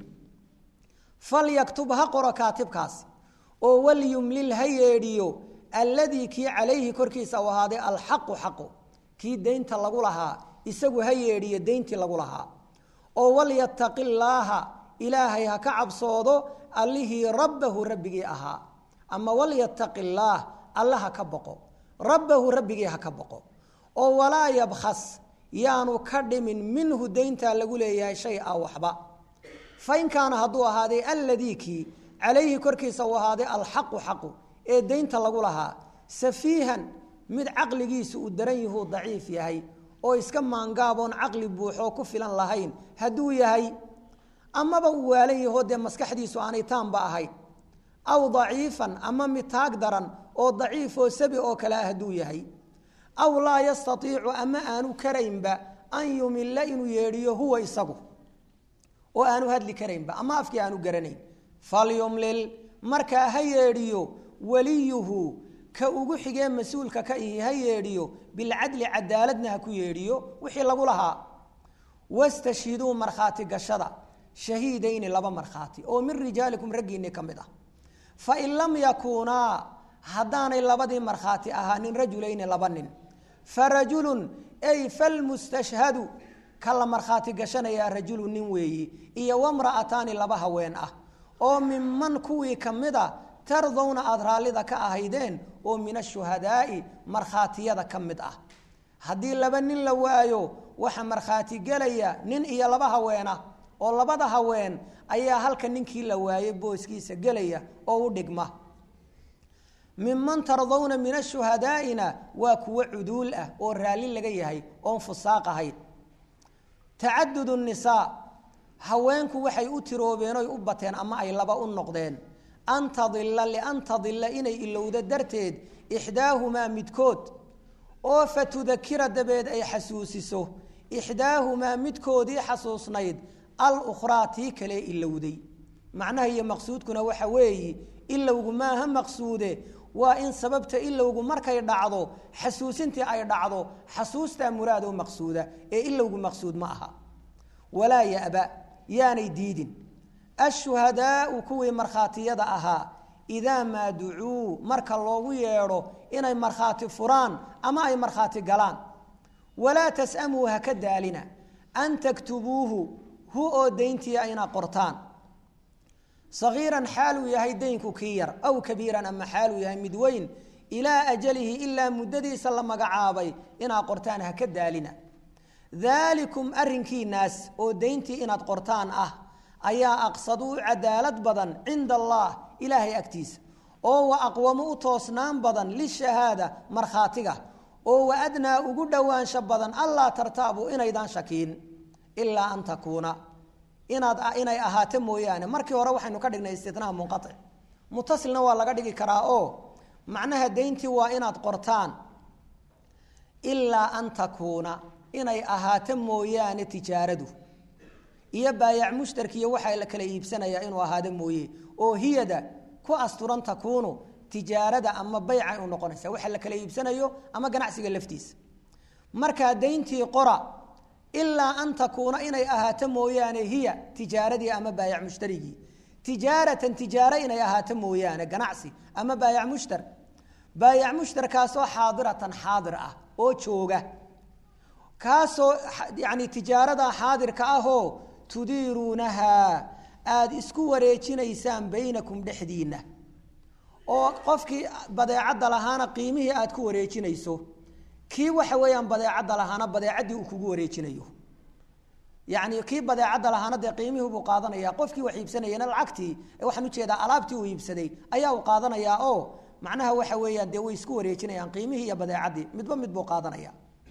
falyaktub ha qoro kaatibkaasi oo walyumlil ha yeedhiyo alladii kii calayhi korkiisa u ahaaday alxaqu xaqu kii daynta lagu lahaa isagu ha yeedhiyo dayntii lagu lahaa oo walyataqi llaaha ilaahay ha ka cabsoodo allihii rabbahu rabbigii ahaa ama walyataqi llaah alla ha ka boqo rabbahu rabbigii ha ka boqo oo walaa yabkhas yaanu ka dhimin minhu dayntaa lagu leeyahay shay a waxba fain kaana hadduu ahaaday alladii kii calayhi korkiisa uu ahaaday alxaqu xaqu ee daynta lagu lahaa safiihan mid caqligiisu uu daran yahuu daciif yahay oo iska maangaaboon caqli buuxoo ku filan lahayn hadduu yahay amaba uu waalan yahoo dee maskaxdiisu aanay taanba ahayn aw daciifan ama mid taag daran oo daciifoo sabi oo kale ah hadduu yahay aw laa yastaiicu ama aanu karaynba an yumilla inuu yeedhiyo huwa isagu oo aanu hadli karaynba ama afkii aanu garanayn falyumlil markaa ha yeedhiyo waliyuhu ka ugu xigee mas-uulka ka ihi ha yeedhiyo bilcadli cadaaladna ha ku yeedhiyo wixii lagu lahaa wastashhiduu markhaati gashada shahiidayni laba markhaati oo min rijaalikum raggiinni ka mid ah fain lam yakuunaa haddaanay labadii markhaati ahaanin rajulayni laba nin farajulun ay falmustashhadu ka la markhaati gashanayaa rajulu nin weeyi iyo wamra'ataani laba haween ah oo minman kuwii ka mid a tardowna aada raallida ka ahaydeen oo min ashuhadaa'i markhaatiyada ka mid ah haddii laba nin la waayo waxa markhaati gelaya nin iyo laba haweena oo labada haween ayaa halka ninkii la waayey booskiisa gelaya oo u dhigma minman tardowna min ashuhadaa'ina waa kuwo cuduul ah oo raalli laga yahay oon fusaaq ahayn tacadud nisaa haweenku waxay u tiroobeen oy u bateen ama ay laba u noqdeen an tadila lian tadila inay ilowdo darteed ixdaahumaa midkood oo fatudakira dabeed ay xasuusiso ixdaahumaa midkoodii xasuusnayd alukhraa tii kale ilowday macnaha iyo maqsuudkuna waxa weeyi ilowgu maaha maqsuude waa in sababta ilowgu markay dhacdo xasuusintii ay dhacdo xasuustaa muraado maqsuuda ee ilowgu maqsuud ma aha walaa yaba yaanay diidin ashuhadaau kuwii markhaatiyada ahaa idaa maa ducuu marka loogu yeedho inay markhaati furaan ama ay markhaati galaan walaa tasamuu haka daalina an taktubuuhu hu oo dayntii ayna qortaan sagiiran xaaluu yahay daynku kii yar aw kabiiran ama xaaluu yahay mid weyn ilaa ajalihi ilaa muddadiisa la magacaabay inaa qortaan haka daalina daalikum arrinkiinaas oo dayntii inaad qortaan ah ayaa aqsaduu cadaalad badan cinda allah ilaahay agtiisa oo wa aqwamu u toosnaan badan lishahaada markhaatiga oo wa adnaa ugu dhowaansho badan allaa tartaabuu inaydaan shakiin ilaa an takuuna inaad inay ahaato mooyaane markii hore waxaynu ka dhignay istinaa munqaic mutasilna waa laga dhigi karaa oo macnaha dayntii waa inaad qortaan ilaa an takuuna inay ahaato mooyaane tijaaradu iyo baayac mushtarkiiyo waxaa la kala iibsanayaa inuu ahaado mooye oo hiyada ku asturan takuunu tijaarada ama baycay u noqonaysa waxa la kala iibsanayo ama ganacsiga laftiisa markaa dayntii qora ilaa an takuuna inay ahaato mooyaane hiya tijaaradii ama baayac mushtarigii tijaaratan tijaaro inay ahaato mooyaane ganacsi ama baayac mushtar baayac mushtarkaasoo xaadiratan xaadir ah oo jooga kaasoo yani tijaarada xaadirka ahoo tudiiruunahaa aada isku wareejinaysaan baynakum dhexdiinna oo qofkii badeecadda lahaana qiimihii aada ku wareejinayso kii waxa weeyaan badeecadda lahaana badeecaddii uu kugu wareejinayo yacni kii badeecadda lahaana dee qiimihii buu qaadanaya qofkii wax iibsanayana lacagtii waxaan ujeedaa alaabtii uu iibsaday ayaa uu qaadanayaa oo macnaha waxa weeyaan dee way isku wareejinayaan qiimihii iyo badeecaddii midba mid buu qaadanaya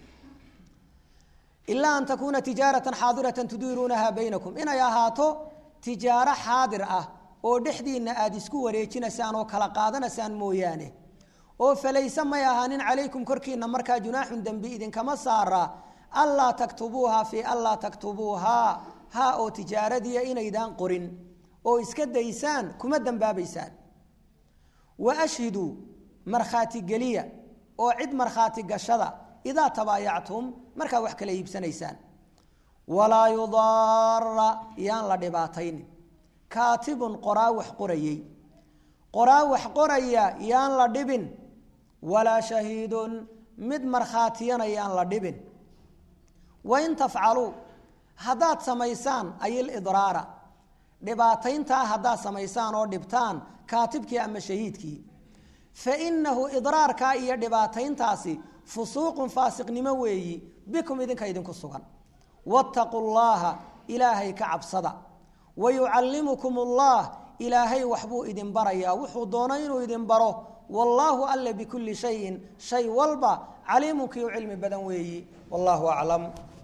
ilaa an takuuna tijaaratan xaadiratan tudiiruunaha baynakum inay ahaato tijaaro xaadir ah oo dhexdiinna aada isku wareejinaysaan oo kala qaadanaysaan mooyaane oo falayse may ahaanin calaykum korkiina markaa junaaxun dembi idinkama saara allaa taktubuuha fii allaa taktubuuhaa ha oo tijaaradiia inaydaan qorin oo iska daysaan kuma dembaabaysaan wa ashhiduu markhaati geliya oo cid markhaati gashada idaa tabaayactum markaa wax kala iibsanaysaan walaa yudaara yaan la dhibaataynin kaatibun qoraa wax qorayey qoraa wax qoraya yaan la dhibin walaa shahiidun mid markhaatiyana yaan la dhibin wain tafcaluu haddaad samaysaan ayilidraara dhibaatayntaa haddaad samaysaan oo dhibtaan kaatibkii ama shahiidkii fa inahu idraarkaa iyo dhibaatayntaasi fusuuqun faasiqnimo weeyi bikum idinka idinku sugan wattaquu llaha ilaahay ka cabsada wayucallimukum ullah ilaahay waxbuu idin barayaa wuxuu doono inuu idin baro wallaahu alle bikulli shayin shay walba caliimunkii u cilmi badan weeyi wallahu aclam